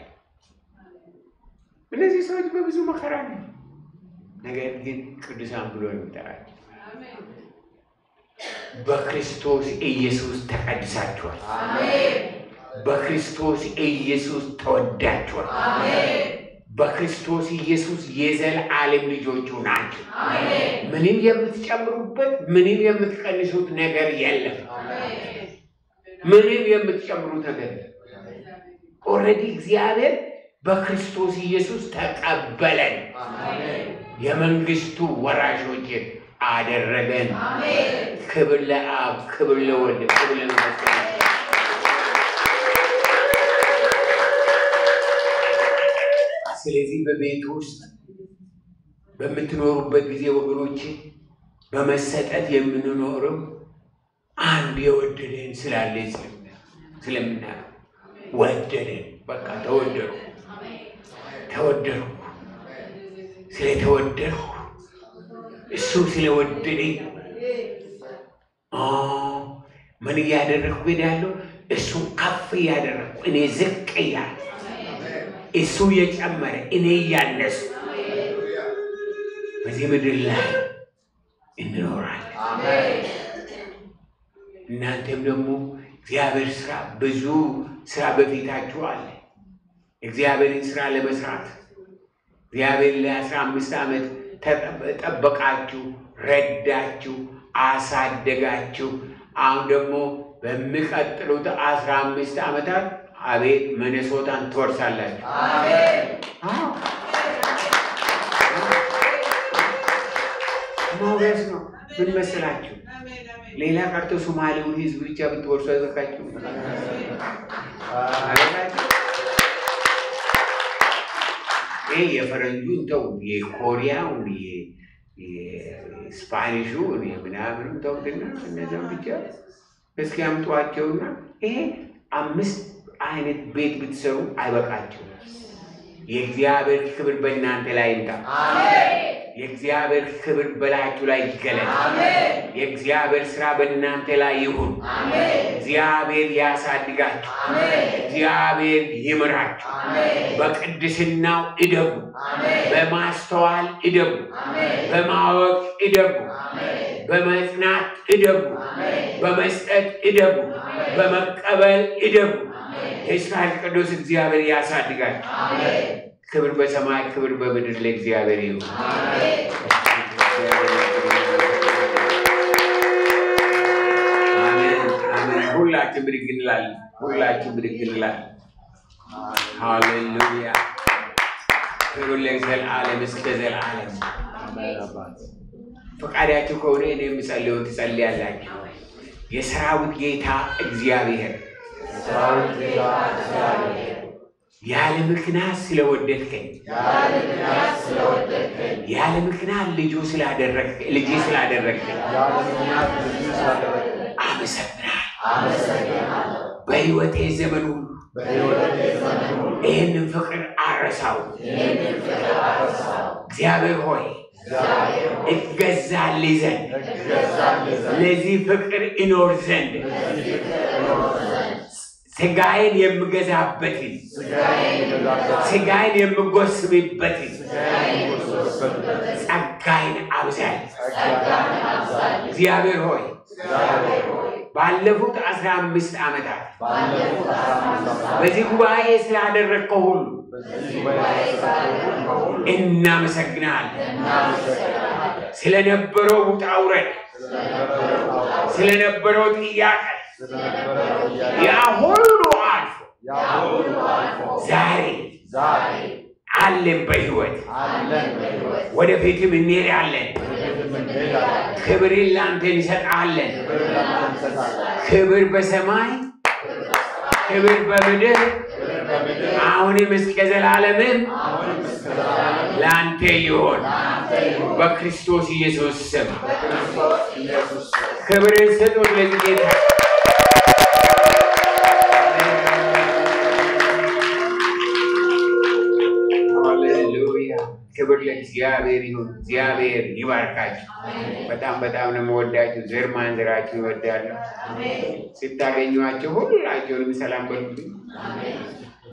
እነዚህ ሰዎች በብዙ መከራ ነው፣ ነገር ግን ቅዱሳን ብሎ ነው የሚጠራቸው። በክርስቶስ ኢየሱስ ተቀድሳችኋል። በክርስቶስ ኢየሱስ ተወዳችኋል። በክርስቶስ ኢየሱስ የዘላለም ልጆቹ ናቸው። ምንም የምትጨምሩበት ምንም የምትቀንሱት ነገር የለም። ምንም የምትጨምሩት ነገር የለም። ኦልሬዲ እግዚአብሔር በክርስቶስ ኢየሱስ ተቀበለን፣ የመንግስቱ ወራሾች አደረገን። ክብር ለአብ፣ ክብር ለወልድ፣ ክብር ለመንፈስ ቅዱስ። ስለዚህ በቤት ውስጥ በምትኖሩበት ጊዜ ወገኖች በመሰጠት የምንኖረው አንድ የወደደን ስላለ ስለምናየው ወደደን። በቃ ተወደድኩ ተወደድኩ ስለተወደድኩ እሱ ስለወደደኝ ምን እያደረግኩ ሄዳለሁ? እሱን ከፍ እያደረግኩ እኔ ዝቅ እያለ እሱ እየጨመረ እኔ እያነሱ በዚህ ምድር ላይ እንኖራለን። እናንተም ደግሞ እግዚአብሔር ስራ ብዙ ስራ በፊታችሁ አለ። እግዚአብሔርን ስራ ለመስራት እግዚአብሔር ለአስራ አምስት ዓመት ጠበቃችሁ፣ ረዳችሁ፣ አሳደጋችሁ። አሁን ደግሞ በሚቀጥሉት አስራ አምስት ዓመታት አቤት መነሶታን ትወርሳላችሁ። አዎ ሞገስ ነው። ምን መሰላችሁ? ሌላ ቀርቶ ሶማሌውን ህዝብ ብቻ ብትወርሱ አይበቃችሁ? አይበቃችሁ? ይህ የፈረንጁን ተው፣ የኮሪያውን የስፓኒሹን የምናምኑን ተውትና እነዚያም ብቻ እስኪ አምጧቸውና ይሄ አምስት አይነት ቤት ብትሰሩ አይበቃቸውም። የእግዚአብሔር ክብር በእናንተ ላይ ይምጣ። የእግዚአብሔር ክብር በላያችሁ ላይ ይገለጥ። የእግዚአብሔር ስራ በእናንተ ላይ ይሁን። እግዚአብሔር ያሳድጋችሁ። እግዚአብሔር ይምራችሁ። በቅድስናው እደጉ፣ በማስተዋል እደጉ፣ በማወቅ እደጉ፣ በመጽናት እደጉ፣ በመስጠት እደጉ፣ በመቀበል እደጉ። የእስራኤል ቅዱስ እግዚአብሔር ያሳድጋችሁ። ክብር በሰማይ ክብር በምድር ለእግዚአብሔር ይሁን። አሜን አሜን። ሁላችን ብድግ እንላለን። ሁላችን ብድግ እንላለን። ሃሌሉያ። ክብር ለዘላለም እስከ ዘላለም። ፈቃዳችሁ ከሆነ እኔ የምጸልየውን ትጸልያላችሁ። የሰራዊት ጌታ እግዚአብሔር ያለ ምክንያት ስለወደድከኝ ያለ ምክንያት ልጁ ስላደረግከኝ ልጅ ስላደረግከኝ አመሰግናለሁ። በሕይወቴ ዘመን ሁሉ ይህንን ፍቅር አረሳው። እግዚአብሔር ሆይ እገዛልህ ዘንድ ለዚህ ፍቅር እኖር ዘንድ ስጋዬን የምገዛበትን ስጋዬን የምጎስምበትን ጸጋዬን አብዛል። እግዚአብሔር ሆይ ባለፉት አስራ አምስት ዓመታት በዚህ ጉባኤ ስላደረግከው ሁሉ እናመሰግናለን። ስለነበረው ውጣ ውረድ፣ ስለነበረው ጥያቄ ያ ሁሉ አልፎ ዛሬ አለን በሕይወት ወደፊትም እንሄዳለን። ክብርን ላንተ እንሰጣለን። ክብር በሰማይ ክብር በምድር አሁንም እስከ ዘላለምም ለአንተ ይሆን በክርስቶስ ኢየሱስ ስም ክብርን ስጡት ለዚህ ጌታ። ሃሌሉያ ክብር ለእግዚአብሔር ይሁን። እግዚአብሔር ይባርካችሁ። በጣም በጣም ነው የምወዳችሁ። ዘር ማንዘራችሁ ይወዳለሁ። ስታገኟቸው ሁላቸውንም ሰላም በሉልኝ።